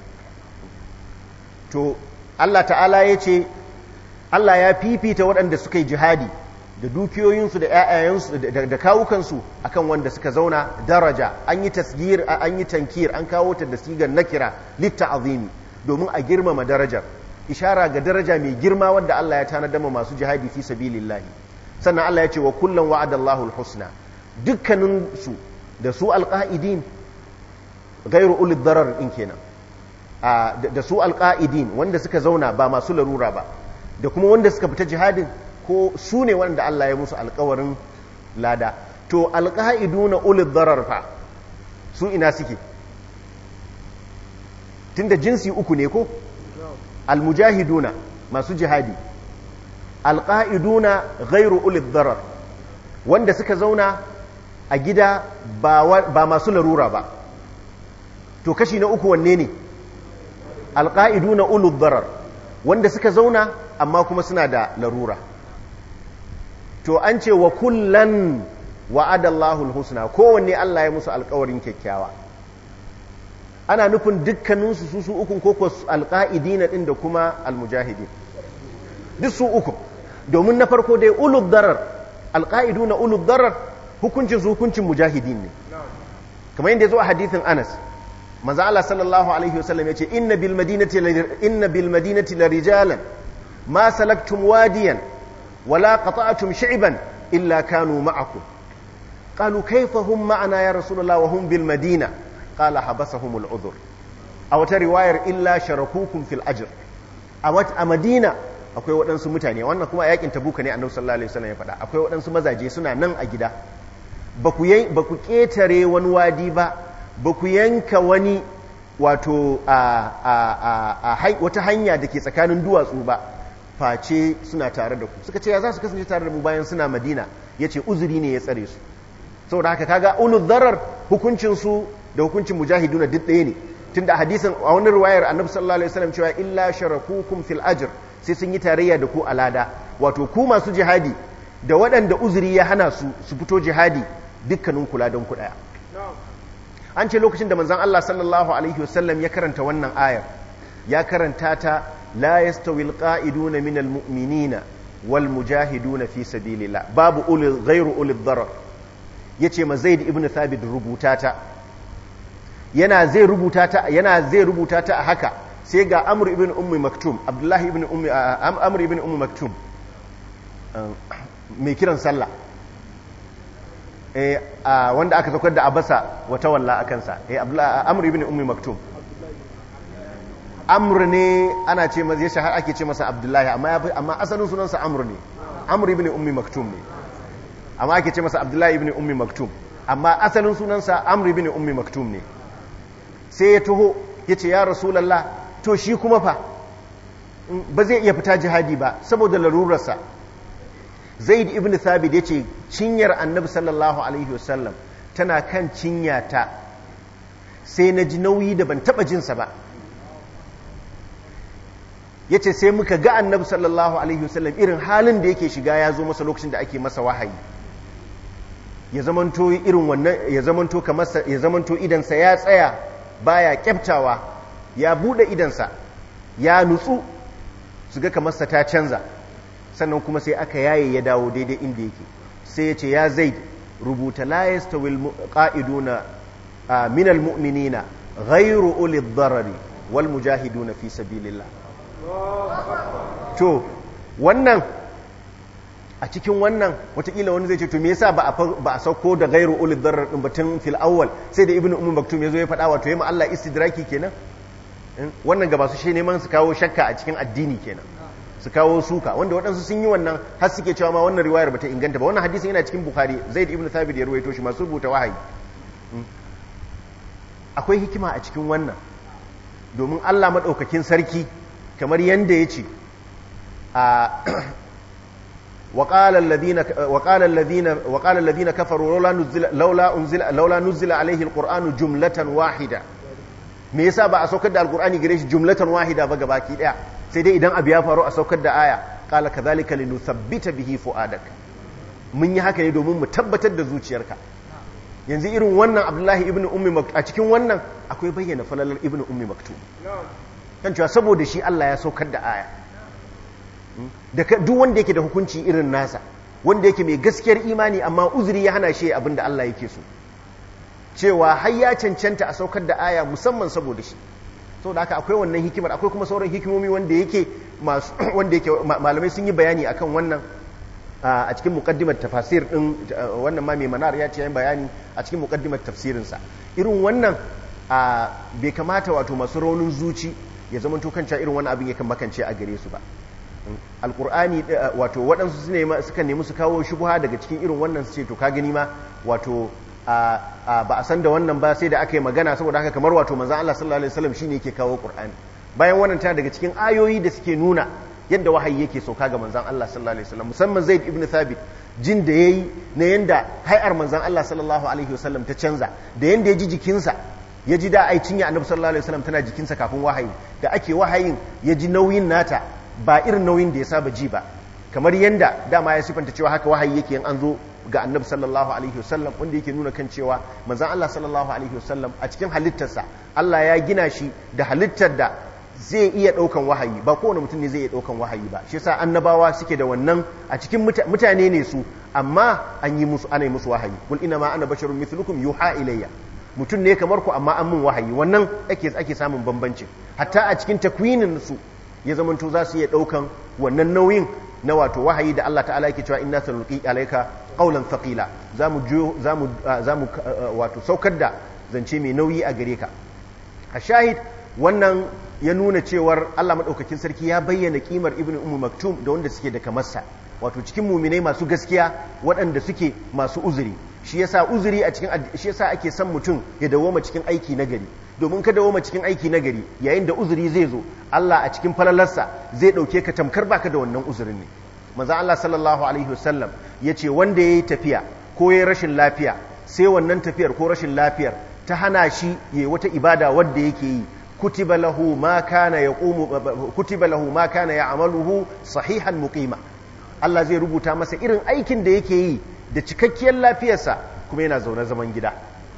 to Allah ta'ala ya ce Allah ya fifita waɗanda suka yi jihadi da dukiyoyinsu da ƴaƴayensu da kawukansu akan wanda suka zauna daraja an yi tasgir an yi tankir an kawo ta da sigar nakira litta'azimi domin a girmama darajar ishara ga daraja mai girma wanda Allah ya tanadar masu jihadi fi sabilillahi sannan Allah ya ce wa kullum wa'adallahu alhusna dukkanin su da su alqaidin gairu ulil darar din kenan da su alqaidin wanda suka zauna ba masu larura ba da kuma wanda suka fita jihadin ko su ne wanda Allah ya musu alkawarin lada to alqaiduna ulil darar fa su ina suke tunda jinsi uku ne ko almujahiduna masu jihadi alƙa'iduna gairu ulid darar wanda suka zauna a gida ba masu larura ba to kashi na uku wanne ne alƙa'iduna ulud darar wanda suka zauna amma kuma suna da larura to an ce wa kullan wa'adallahu husna kowanne Allah ya musu alƙawarin kyakkyawa ana nufin dukkaninsu su su ukun koko alƙa'idina ɗin da kuma almujahidin duk su uku domin na farko dai ulud darar alƙa'idu na ulud darar hukuncin su hukuncin mujahidin ne kamar yadda ya zo a hadithin anas manzo Allah sallallahu alaihi wasallam ya ce inna bil madinati inna bil madinati la rijalan ma salaktum wadiyan wala qata'tum shi'ban illa kanu ma'akum qalu kayfa hum ma'ana ya rasulullah wa hum bil madina qala habasahum al udhr a wata riwayar illa sharakukum fil ajr a madina akwai waɗansu mutane wannan kuma yakin tabuka ne annabi sallallahu alaihi wasallam ya faɗa akwai waɗansu mazaje suna nan a gida ba ku ƙetare wani wadi ba ba ku yanka wani wato wata hanya da ke tsakanin duwatsu ba face suna tare da ku suka ce ya za su kasance tare da mu bayan suna madina ya ce uzuri ne ya tsare su saboda haka kaga ulul zarar hukuncinsu da hukuncin mujahiduna duk ɗaya ne tunda hadisin a wani ruwayar annabi sallallahu alaihi wasallam cewa illa sharakukum fil ajr sai sun yi tarayya da ku a lada wato ku masu jihadi da waɗanda uzuri ya hana su su fito jihadi dukkanin kula don ku ɗaya an ce lokacin da manzon Allah sallallahu alaihi wasallam ya karanta wannan ayar ya karanta ta la yastawi alqa'iduna min almu'minina wal mujahiduna fi sabilillah babu ulil ghairu ulil darar yace ma zaid ibn thabit rubuta ta yana zai rubuta ta yana zai rubuta ta a haka sai ga amr ibn ummi maktum abdullahi ibn ummi amr ibn ummi maktum mai kiran sallah eh wanda aka saukar da abasa wata walla akan sa eh amr ibn ummi maktum amr ne ana ce masa yasha har ake ce masa abdullahi amma amma asalin sunansa amr ne amr ibn ummi maktum ne amma ake ce masa abdullahi ibn ummi maktum amma asalin sunansa amr ibn ummi maktum ne sai ya taho ya ce ya rasulallah to shi kuma fa ba zai iya fita jihadi ba saboda larurarsa zaid ibn thabit ya ce cinyar annabi sallallahu alaihi wasallam tana kan cinyata sai na ji nauyi da ban taba jinsa ba ya ce sai muka ga annabi sallallahu alaihi wasallam irin halin da yake shiga ya zo masa lokacin da ake masa wahayi ya zamanto irin wannan ya zamanto kamar ya zamanto idansa ya tsaya baya kyaftawa ya bude idansa ya nutsu su ga kamar sa ta canza sannan kuma sai aka yaye ya dawo daidai inda yake sai ya ce ya zaid rubuta la yastawil qa'iduna min almu'minina ghayru uli dharari wal mujahiduna fi sabilillah to wannan a cikin wannan watakila wani zai ce to me yasa ba a sauko da gairu ulil darar din batun fil awwal sai da ibnu ummu maktum yazo ya faɗa wato yamma Allah istidraki kenan wannan ga masu shi neman su kawo shakka a cikin addini kenan su kawo suka wanda waɗansu sun yi wannan har suke cewa ma wannan riwayar bata inganta ba wannan hadisin yana cikin bukhari zaid ibnu thabit ya ruwaito shi masu rubuta wahayi akwai hikima a cikin wannan domin Allah madaukakin sarki kamar yanda ya ce a وقال الذين وقال الذين وقال الذين كفروا لولا نزل لولا انزل لولا نزل عليه القران جمله واحده me yasa ba a saukar da alqur'ani gare shi jumlatan wahida ba gabaki daya sai dai idan abu ya faru a saukar da aya qala kadhalika linuthabbita bihi fuadak mun yi haka ne domin mu tabbatar da zuciyarka yanzu irin wannan abdullahi ibnu ummi maktum a cikin wannan akwai bayyana falalar ibnu ummi maktum kan cewa saboda shi Allah ya saukar da aya da duk wanda yake da hukunci irin nasa wanda yake mai gaskiyar imani amma uzuri ya hana shi abin da Allah yake so cewa har ya cancanta a saukar da aya musamman saboda shi saboda haka akwai wannan hikimar akwai kuma sauran hikimomi wanda yake masu wanda yake malamai sun yi bayani akan wannan a cikin muqaddimar tafasir din wannan ma mai manar ya ce yayin bayani a cikin muqaddimar tafsirin sa irin wannan bai kamata wato masu raunin zuci ya zama to kanta irin wannan abin yakan makance a gare su ba alkur'ani wato waɗansu suka nemi su kawo shubuha daga cikin irin wannan su ce to ka gani ma wato ba a san da wannan ba sai da aka yi magana saboda haka kamar wato manzan Allah sallallahu alaihi wasallam shine yake kawo qur'ani bayan wannan tana daga cikin ayoyi da suke nuna yadda wahayi yake sauka ga manzan Allah sallallahu alaihi wasallam musamman Zaid ibn Thabit jin da yayi na yanda hay'ar manzan Allah sallallahu alaihi wasallam ta canza da yanda ya ji jikinsa ya ji da ai cinya annabi sallallahu alaihi wasallam tana jikinsa kafin wahayi da ake wahayin ya ji nauyin nata ba irin nauyin da ya saba ji ba kamar yanda dama ya sifanta cewa haka wahayi yake yin an zo ga annabi sallallahu alaihi wasallam wanda yake nuna kan cewa manzon Allah sallallahu alaihi wasallam a cikin halittarsa Allah ya gina shi da halittar da zai iya daukan wahayi ba kowane mutum ne zai iya daukan wahayi ba shi yasa annabawa suke da wannan a cikin mutane ne su amma an yi musu ana yi musu wahayi kul ina ma ana basharun mithlukum yuha ilayya mutum ne kamar ku amma an mun wahayi wannan ake ake samun bambanci hatta a cikin takwinin su ya zamanto za su iya ɗaukan wannan nauyin na wato wahayi da Allah ta'ala yake cewa inna sanulqi alayka qawlan thaqila zamu zamu zamu wato saukar da zance mai nauyi a gare ka a shahid wannan ya nuna cewar Allah madaukakin sarki ya bayyana kimar ibnu ummu maktum da wanda suke da kamarsa wato cikin muminai masu gaskiya waɗanda suke masu uzuri shi yasa uzuri a cikin shi yasa ake son mutum ya dawoma cikin aiki na gari domin ka dawoma cikin aiki na gari yayin da uzuri zai zo Allah a cikin falalarsa zai dauke ka tamkar baka da wannan uzurin ne manzo Allah sallallahu alaihi wasallam yace wanda yayi tafiya ko yayi rashin lafiya sai wannan tafiyar ko rashin lafiyar ta hana shi yayi wata ibada wadda yake yi kutiba lahu ma kana yaqumu kutiba lahu ma kana ya'maluhu sahihan muqima Allah zai rubuta masa irin aikin da yake yi da cikakkiyar lafiyarsa kuma yana zaune zaman gida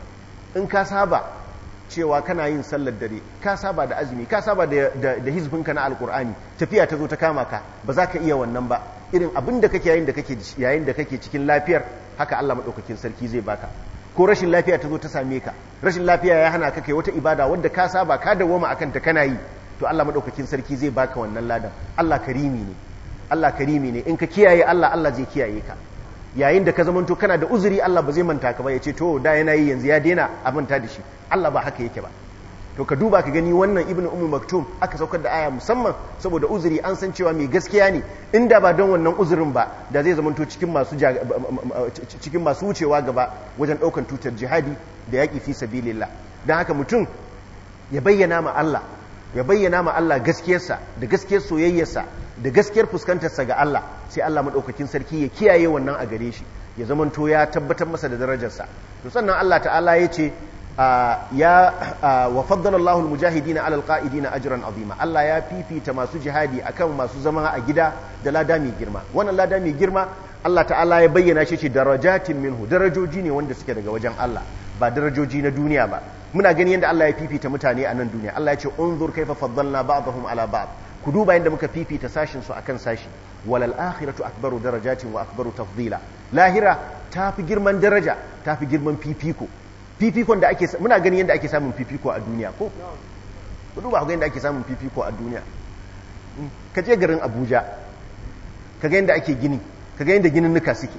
in ka saba cewa kana yin sallar dare ka saba da azumi ka saba da hizbinka na alkur'ani tafiya ta zo ta kama ka ba za ka iya wannan ba irin abin da kake yayin da kake yayin da kake cikin lafiyar haka Allah madaukakin sarki zai baka ko rashin lafiya ta zo ta same ka rashin lafiya ya hana ka kai wata ibada wadda ka saba ka dawoma akan ta kana yi to Allah madaukakin sarki zai baka wannan ladan Allah karimi ne Allah karimi ne in ka kiyaye Allah Allah zai kiyaye ka yayin da ka zamanto kana da uzuri Allah ba zai manta ka ba ya ce to da yana yi yanzu ya daina a manta da shi Allah ba haka yake ba to ka duba ka gani wannan ibnu ummu maktum aka saukar da aya musamman saboda uzuri an san cewa mai gaskiya ne inda ba don wannan uzurin ba da zai zamanto cikin masu cikin masu wucewa gaba wajen daukan tutar jihadi da yaki fi sabilillah dan haka mutum ya bayyana ma Allah ya bayyana ma Allah gaskiyarsa da gaskiyar soyayyarsa da gaskiyar fuskantarsa ga Allah sai Allah madaukakin sarki ya kiyaye wannan a gare shi ya zamanto ya tabbatar masa da darajarsa to sannan Allah ta'ala ya ce ya wa faddala Allahu al-mujahidina 'ala al-qa'idina ajran 'azima Allah ya fifita masu jihadi akan masu zama a gida da lada mai girma wannan lada mai girma Allah ta'ala ya bayyana shi ce darajatin minhu darajoji ne wanda suke daga wajen Allah ba darajoji na duniya ba muna gani yadda Allah ya fifita mutane a nan duniya Allah ya ce unzur kaifa faddalna ba'dahum 'ala ba'd ku duba yadda muka fifita sashin su akan sashi walal akhiratu akbaru darajatin wa akbaru tafdila lahira tafi girman daraja tafi girman fifiko fifikon da ake muna gani yadda ake samun fifiko a duniya ko ku duba ku ga yadda ake samun fifiko a duniya ka je garin Abuja ka ga yadda ake gini ka ga yadda ginin nuka suke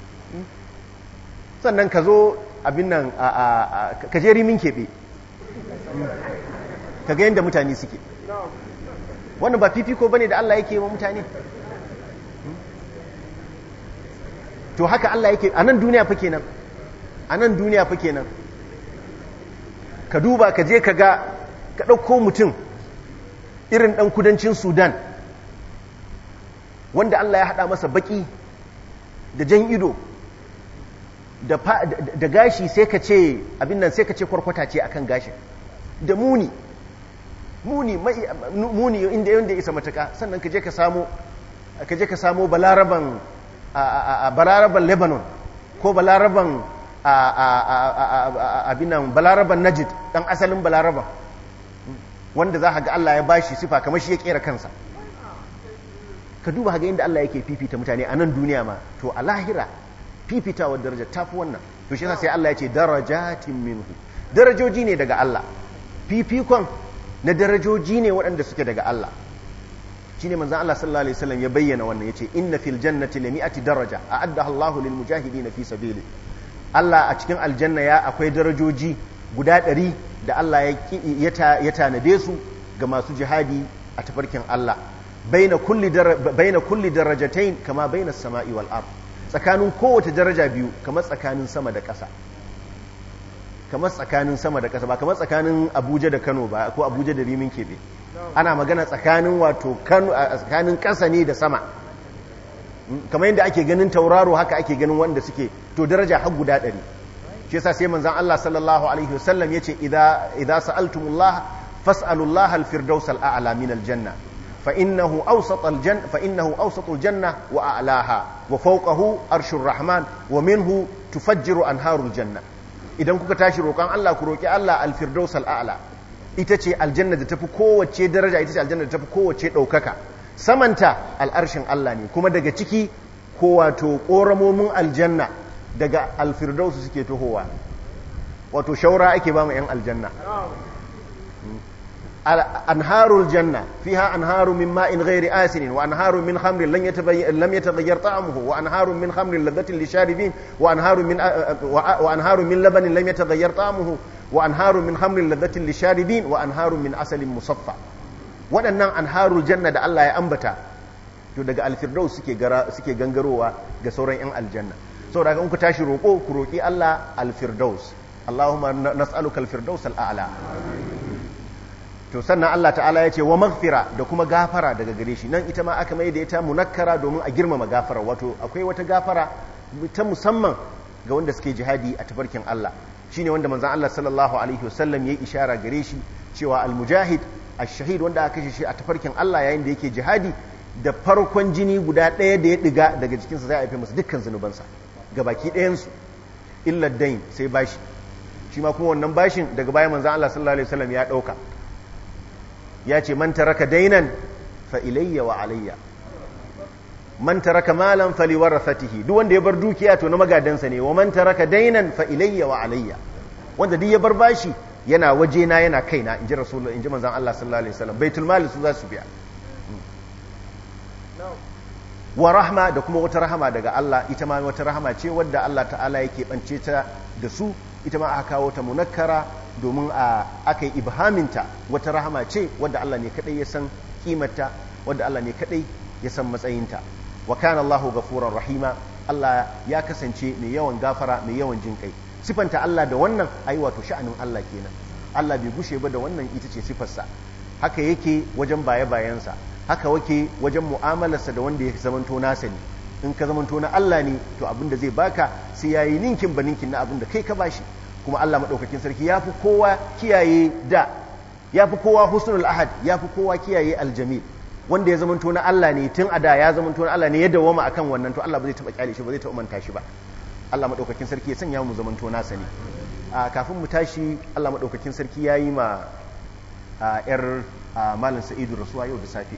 sannan ka zo abin nan ka je rimin keɓe ka ga yadda mutane suke wannan ba fifiko bane da Allah yake wa mutane to haka Allah yake a nan duniya fa kenan a nan duniya fa kenan ka duba ka je ka ga ka ɗauko mutum irin ɗan kudancin sudan wanda Allah ya haɗa masa baƙi da jan ido da gashi sai ka ce abin nan sai ka ce kwarkwata ce akan gashin da muni muni muni inda yanda isa mataka sannan ka je ka samu ka je ka samu balaraban balaraban lebanon ko balaraban abinan balaraban najid dan asalin balaraban wanda za ga Allah ya bashi sifa kamar shi ya kera kansa ka duba ga inda Allah yake fifita mutane a nan duniya ma to a lahira fifitawar daraja tafi wannan to shi sai Allah ya ce darajatin minhu darajoji ne daga Allah fifikon na darajoji ne waɗanda suke daga Allah shine manzon Allah sallallahu alaihi wasallam ya bayyana wannan yace inna fil jannati lami'ati daraja a'addaha Allahu lil mujahidin fi sabili Allah a cikin aljanna ya akwai darajoji guda ɗari da Allah ya tanade su ga masu jihadi a tafarkin Allah baina kulli darajatain kama baina sama'i wal ard tsakanin kowace daraja biyu kamar tsakanin sama da ƙasa kamar tsakanin sama da ƙasa ba kamar tsakanin Abuja da Kano ba ko Abuja da Rimin Kebe ana magana tsakanin wato Kano tsakanin ƙasa ne da sama kamar yadda ake ganin tauraro haka ake ganin wanda suke to daraja har guda ɗari shi yasa sai manzon Allah sallallahu alaihi wasallam yace idza idza sa'altumullah fas'alullaha al-firdaus al-a'la min al-janna fa innahu awsat al-janna fa innahu awsatul janna wa a'laha wa fawqahu arshur rahman wa minhu tufajjiru anharul janna idan kuka tashi roƙon Allah ku roƙi Allah al-firdaus al-a'la ita ce aljanna da tafi kowace daraja ita ce aljanna da tafi kowace ɗaukaka samanta al'arshin Allah ne kuma daga ciki ko wato ƙoramomin aljanna daga alfirdausu suke tohowa wato shaura ake ba mu 'yan aljanna anharul janna fiha anharu min ma'in ghairi asinin wa anharu min khamrin lam yataghayyar ta'amuhu wa anharu min khamrin ladhatin lisharibin wa anharu min wa anharu min labanin lam yataghayyar ta'amuhu wa anharu min khamrin ladhatin lisharibin wa anharu min asalin musaffa waɗannan anharul janna da Allah ya ambata to daga alfirdaus suke gara suke gangarowa ga sauran 'yan aljanna saboda in ku tashi roƙo ku roƙi Allah alfirdaus Allahumma nas'aluka alfirdaus al'ala to sannan Allah ta'ala ya ce wa maghfira da kuma gafara daga gare shi nan ita ma aka mai da ita munakkara domin a girmama gafara wato akwai wata gafara ta musamman ga wanda suke jihadi a tafarkin Allah shine wanda manzon Allah sallallahu alaihi wasallam ya ishara gare shi cewa almujahid ash-shahid wanda aka kashe shi a tafarkin Allah yayin da yake jihadi da farkon jini guda ɗaya da ya ɗiga daga jikinsa zai haife masa dukkan zunubansa ga baki ɗayansu illar dain sai bashi shi ma kuma wannan bashin daga bayan manzan Allah sallallahu alaihi wasallam ya ɗauka ya ce man taraka dainan fa ilayya wa alayya man taraka malan fali warathatihi duk wanda ya bar dukiya to na magadansa ne wa man taraka dainan fa ilayya wa alayya wanda duk ya bar bashi yana waje na yana kaina inji rasulullahi inji manzon Allah sallallahu alaihi wasallam baitul mali su za su biya wa rahma da kuma wata rahama daga Allah ita ma wata rahama ce wadda Allah ta'ala yake bance ta da su ita ma aka kawo ta munakkara domin a aka yi ibhaminta wata rahama ce wadda Allah ne kadai ya san kimarta wadda Allah ne kadai ya san matsayinta wa kana Allahu ghafurur rahima Allah ya kasance mai yawan gafara mai yawan jin kai sifanta Allah da wannan ai wato sha'anin Allah kenan Allah bai gushe ba da wannan ita ce sifarsa haka yake wajen baye bayansa haka wake wajen mu'amalarsa da wanda ya zamanto nasa ne in ka zamanto na Allah ne to abin da zai baka sai yayi ninkin ba ninkin na abin da kai ka bashi kuma Allah madaukakin sarki yafi kowa kiyaye da yafi kowa husnul ahad yafi kowa kiyaye aljamil wanda ya zamanto na Allah ne tun a da ya zamanto na Allah ne ya dawoma akan wannan to Allah ba zai taba kyale shi ba zai taba manta shi ba Allah madaukakin sarki ya sanya mu zamanto nasa ne a kafin mu tashi Allah madaukakin sarki yayi ma yar malam Sa'idu rasuwa yau da safe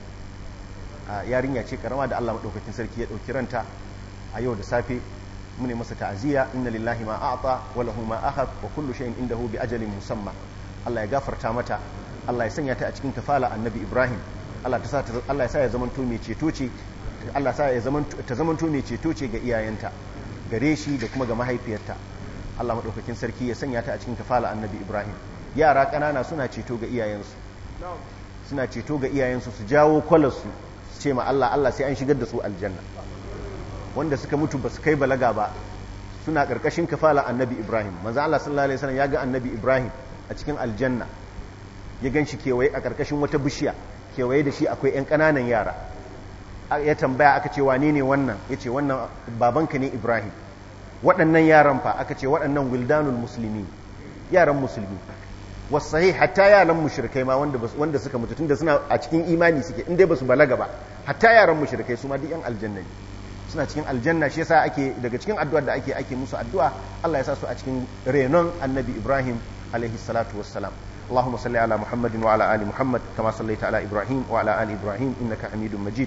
yarinya ce karama da Allah madaukakin sarki ya dauki ranta a yau da safe mu ne masa ta'aziyya inna lillahi ma a'ta wa lahu ma akhad wa kullu shay'in indahu bi ajalin musamma Allah ya gafarta mata Allah ya sanya ta a cikin kafala annabi Ibrahim Allah ta sa Allah ya sa ya zamanto mai ceto ce Allah ya sa ya zamanto ta zamanto mai ceto ce ga iyayenta gare shi da kuma ga mahaifiyarta Allah madaukakin sarki ya sanya ta a cikin kafala annabi Ibrahim yara kanana suna ceto ga iyayensu suna ceto ga iyayensu su jawo kwalarsu su ce ma Allah Allah sai an shigar da su aljanna wanda suka mutu ba su kai balaga ba suna karkashin kafala annabi Ibrahim manzo Allah sallallahu alaihi wasallam ya ga annabi Ibrahim a cikin aljanna ya gan shi kewaye a karkashin wata bishiya kewaye da shi akwai 'yan ƙananan yara ya tambaya aka ce wane ne wannan ya ce wannan babanka ne ibrahim waɗannan yaran fa aka ce waɗannan wildanul musulmi yaran musulmi wasu hatta yaran mushrikai ma wanda suka mutu tunda suna a cikin imani suke inda ba su balaga ba hatta yaran mushrikai su ma duk yan aljanna ne suna cikin aljanna shi yasa ake daga cikin addu'ar da ake ake musu addu'a Allah ya sa su a cikin renon annabi ibrahim alaihi salatu wassalam اللهم صل على محمد وعلى آل محمد كما صليت على إبراهيم وعلى آل إبراهيم إنك حميد مجيد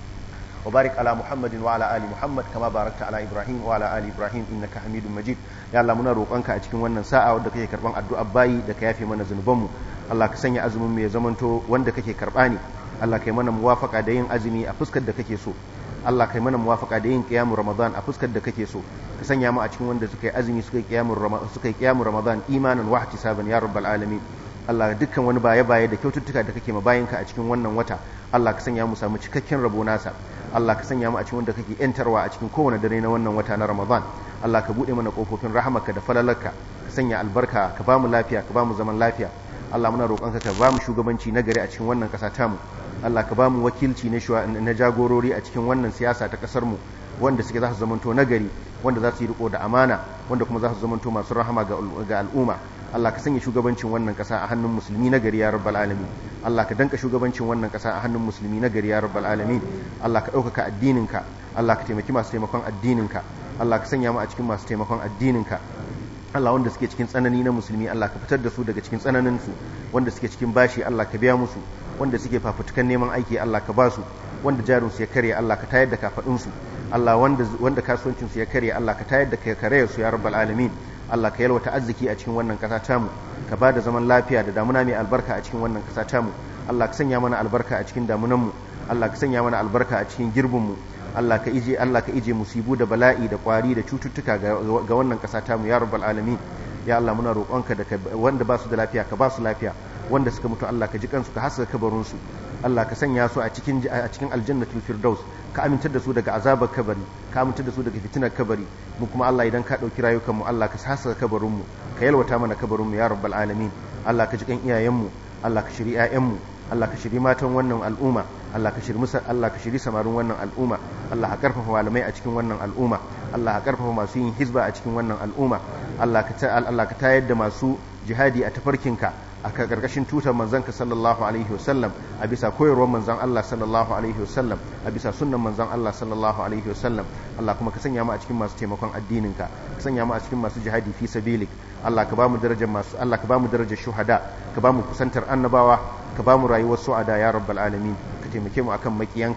وبارك على محمد وعلى آل محمد كما باركت على إبراهيم وعلى آل إبراهيم إنك حميد مجيد يا الله muna roƙonka a cikin wannan sa'a wanda kake karban addu'a bayi da ka yafe mana zanubanmu Allah ka sanya azumin mu ya zamanto wanda kake karba ne Allah kai mana muwafaka da yin azumi a fuskar da kake so Allah kai mana muwafaka da yin qiyamul ramadan a fuskar da kake so ka sanya mu a cikin wanda suka yi azumi suka yi qiyamul ramadan suka yi qiyamul ramadan imanan wa ihtisaban ya rabbal alamin Allah dukkan wani baye-baye da kyaututtuka da kake ma bayinka a cikin wannan wata Allah ka sanya mu samu cikakken rabo nasa Allah ka sanya mu a cikin wanda kake yantarwa a cikin kowane dare na wannan wata na Ramadan Allah ka bude mana kofofin rahamarka da falalarka ka sanya albarka ka ba mu lafiya ka ba mu zaman lafiya Allah muna roƙonka ka ba mu shugabanci na gari a cikin wannan ƙasa tamu Allah ka ba mu wakilci na jagorori a cikin wannan siyasa ta ƙasar mu wanda suke za su zamanto nagari wanda za su yi riko da amana wanda kuma za su zamanto masu rahama ga al'umma Allah ka sanya shugabancin wannan kasa a hannun musulmi na gari ya rabbal alamin Allah ka danka shugabancin wannan kasa a hannun musulmi na gari ya rabbal alamin Allah ka ɗaukaka addininka Allah ka taimaki masu taimakon addininka Allah ka sanya mu a cikin masu taimakon addininka Allah wanda suke cikin tsanani na musulmi Allah ka fitar da su daga cikin tsananin su wanda suke cikin bashi Allah ka biya musu wanda suke fafutukan neman aiki Allah ka ba su wanda jarin su ya kare Allah ka tayar da kafadun su Allah wanda wanda kasuwancin su ya kare Allah ka tayar da kare su ya rabbal alamin Allah ka yalwata arziki a cikin wannan kasa tamu ka ba da zaman lafiya da damuna mai albarka a cikin wannan kasa tamu Allah ka sanya mana albarka a cikin damunan mu Allah ka sanya mana albarka a cikin girbin mu Allah ka ije Allah ka ije musibu da bala'i da kwari da cututtuka ga wannan kasa tamu ya rabbal alamin ya Allah muna roƙonka da wanda ba su da lafiya ka ba su lafiya wanda suka mutu Allah ka ji kansu ka haska kabarin su Allah ka sanya su a cikin a cikin aljannatul firdaus ka amintar da su daga azabar kabari ka amintar da su daga fitinar kabari mu kuma Allah idan ka dauki rayukan mu Allah ka haska kabarin mu ka yalwata mana kabarin mu ya rabbal alamin Allah ka ji kan iyayen mu Allah ka shiri ƴaƴan mu Allah ka shiri matan wannan al'umma Allah ka shiri musa Allah ka shiri samarin wannan al'umma Allah ka karfafa malamai a cikin wannan al'umma Allah ka karfafa masu yin hizba a cikin wannan al'umma Allah ka Allah ka tayar da masu jihadi a tafarkinka a karkashin tutar manzanka sallallahu alaihi wasallam a bisa koyarwar manzan Allah sallallahu alaihi wasallam a bisa sunnan manzan Allah sallallahu alaihi wasallam Allah kuma ka sanya mu a cikin masu taimakon addininka ka sanya mu a cikin masu jihadi fi sabilik Allah ka ba mu darajar masu Allah ka ba mu darajar shuhada ka ba mu kusantar annabawa ka ba mu rayuwar su'ada ya rabbal alamin ka taimake mu akan makiyanka ka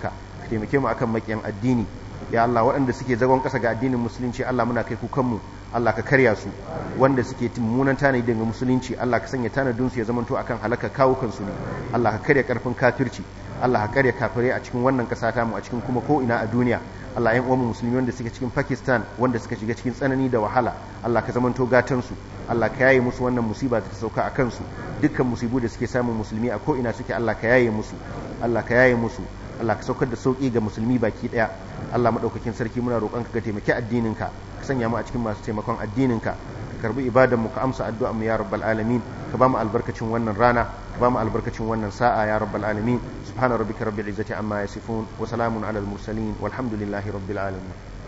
taimake mu akan makiyan addini ya Allah waɗanda suke zagon ƙasa ga addinin musulunci Allah muna kai kukanmu Allah ka karya su wanda suke mummunan tanadi daga musulunci Allah ka sanya tanadin su ya zamanto akan halaka kawukan su ne Allah ka karya karfin kafirci Allah ka karya kafirai a cikin wannan ƙasa ta mu a cikin kuma ko ina a duniya Allah ƴan uwan musulmi wanda suke cikin Pakistan wanda suka shiga cikin tsanani da wahala Allah ka zamanto gatan su Allah ka yaye musu wannan musiba da ta sauka a kansu dukkan musibu da suke samun musulmi a ko ina suke Allah ka yaye musu Allah ka yaye musu Allah ka saukar da sauki ga musulmi baki daya Allah madaukakin sarki muna roƙon ka ga taimaki addininka ka sanya mu a cikin masu taimakon addininka ka karbi ibadan mu ka amsa addu'an mu ya rabbal alamin ka ba mu albarkacin wannan rana ka ba mu albarkacin wannan sa'a ya rabbal alamin subhana rabbika rabbil izzati amma yasifun wa salamun alal mursalin walhamdulillahi rabbil alamin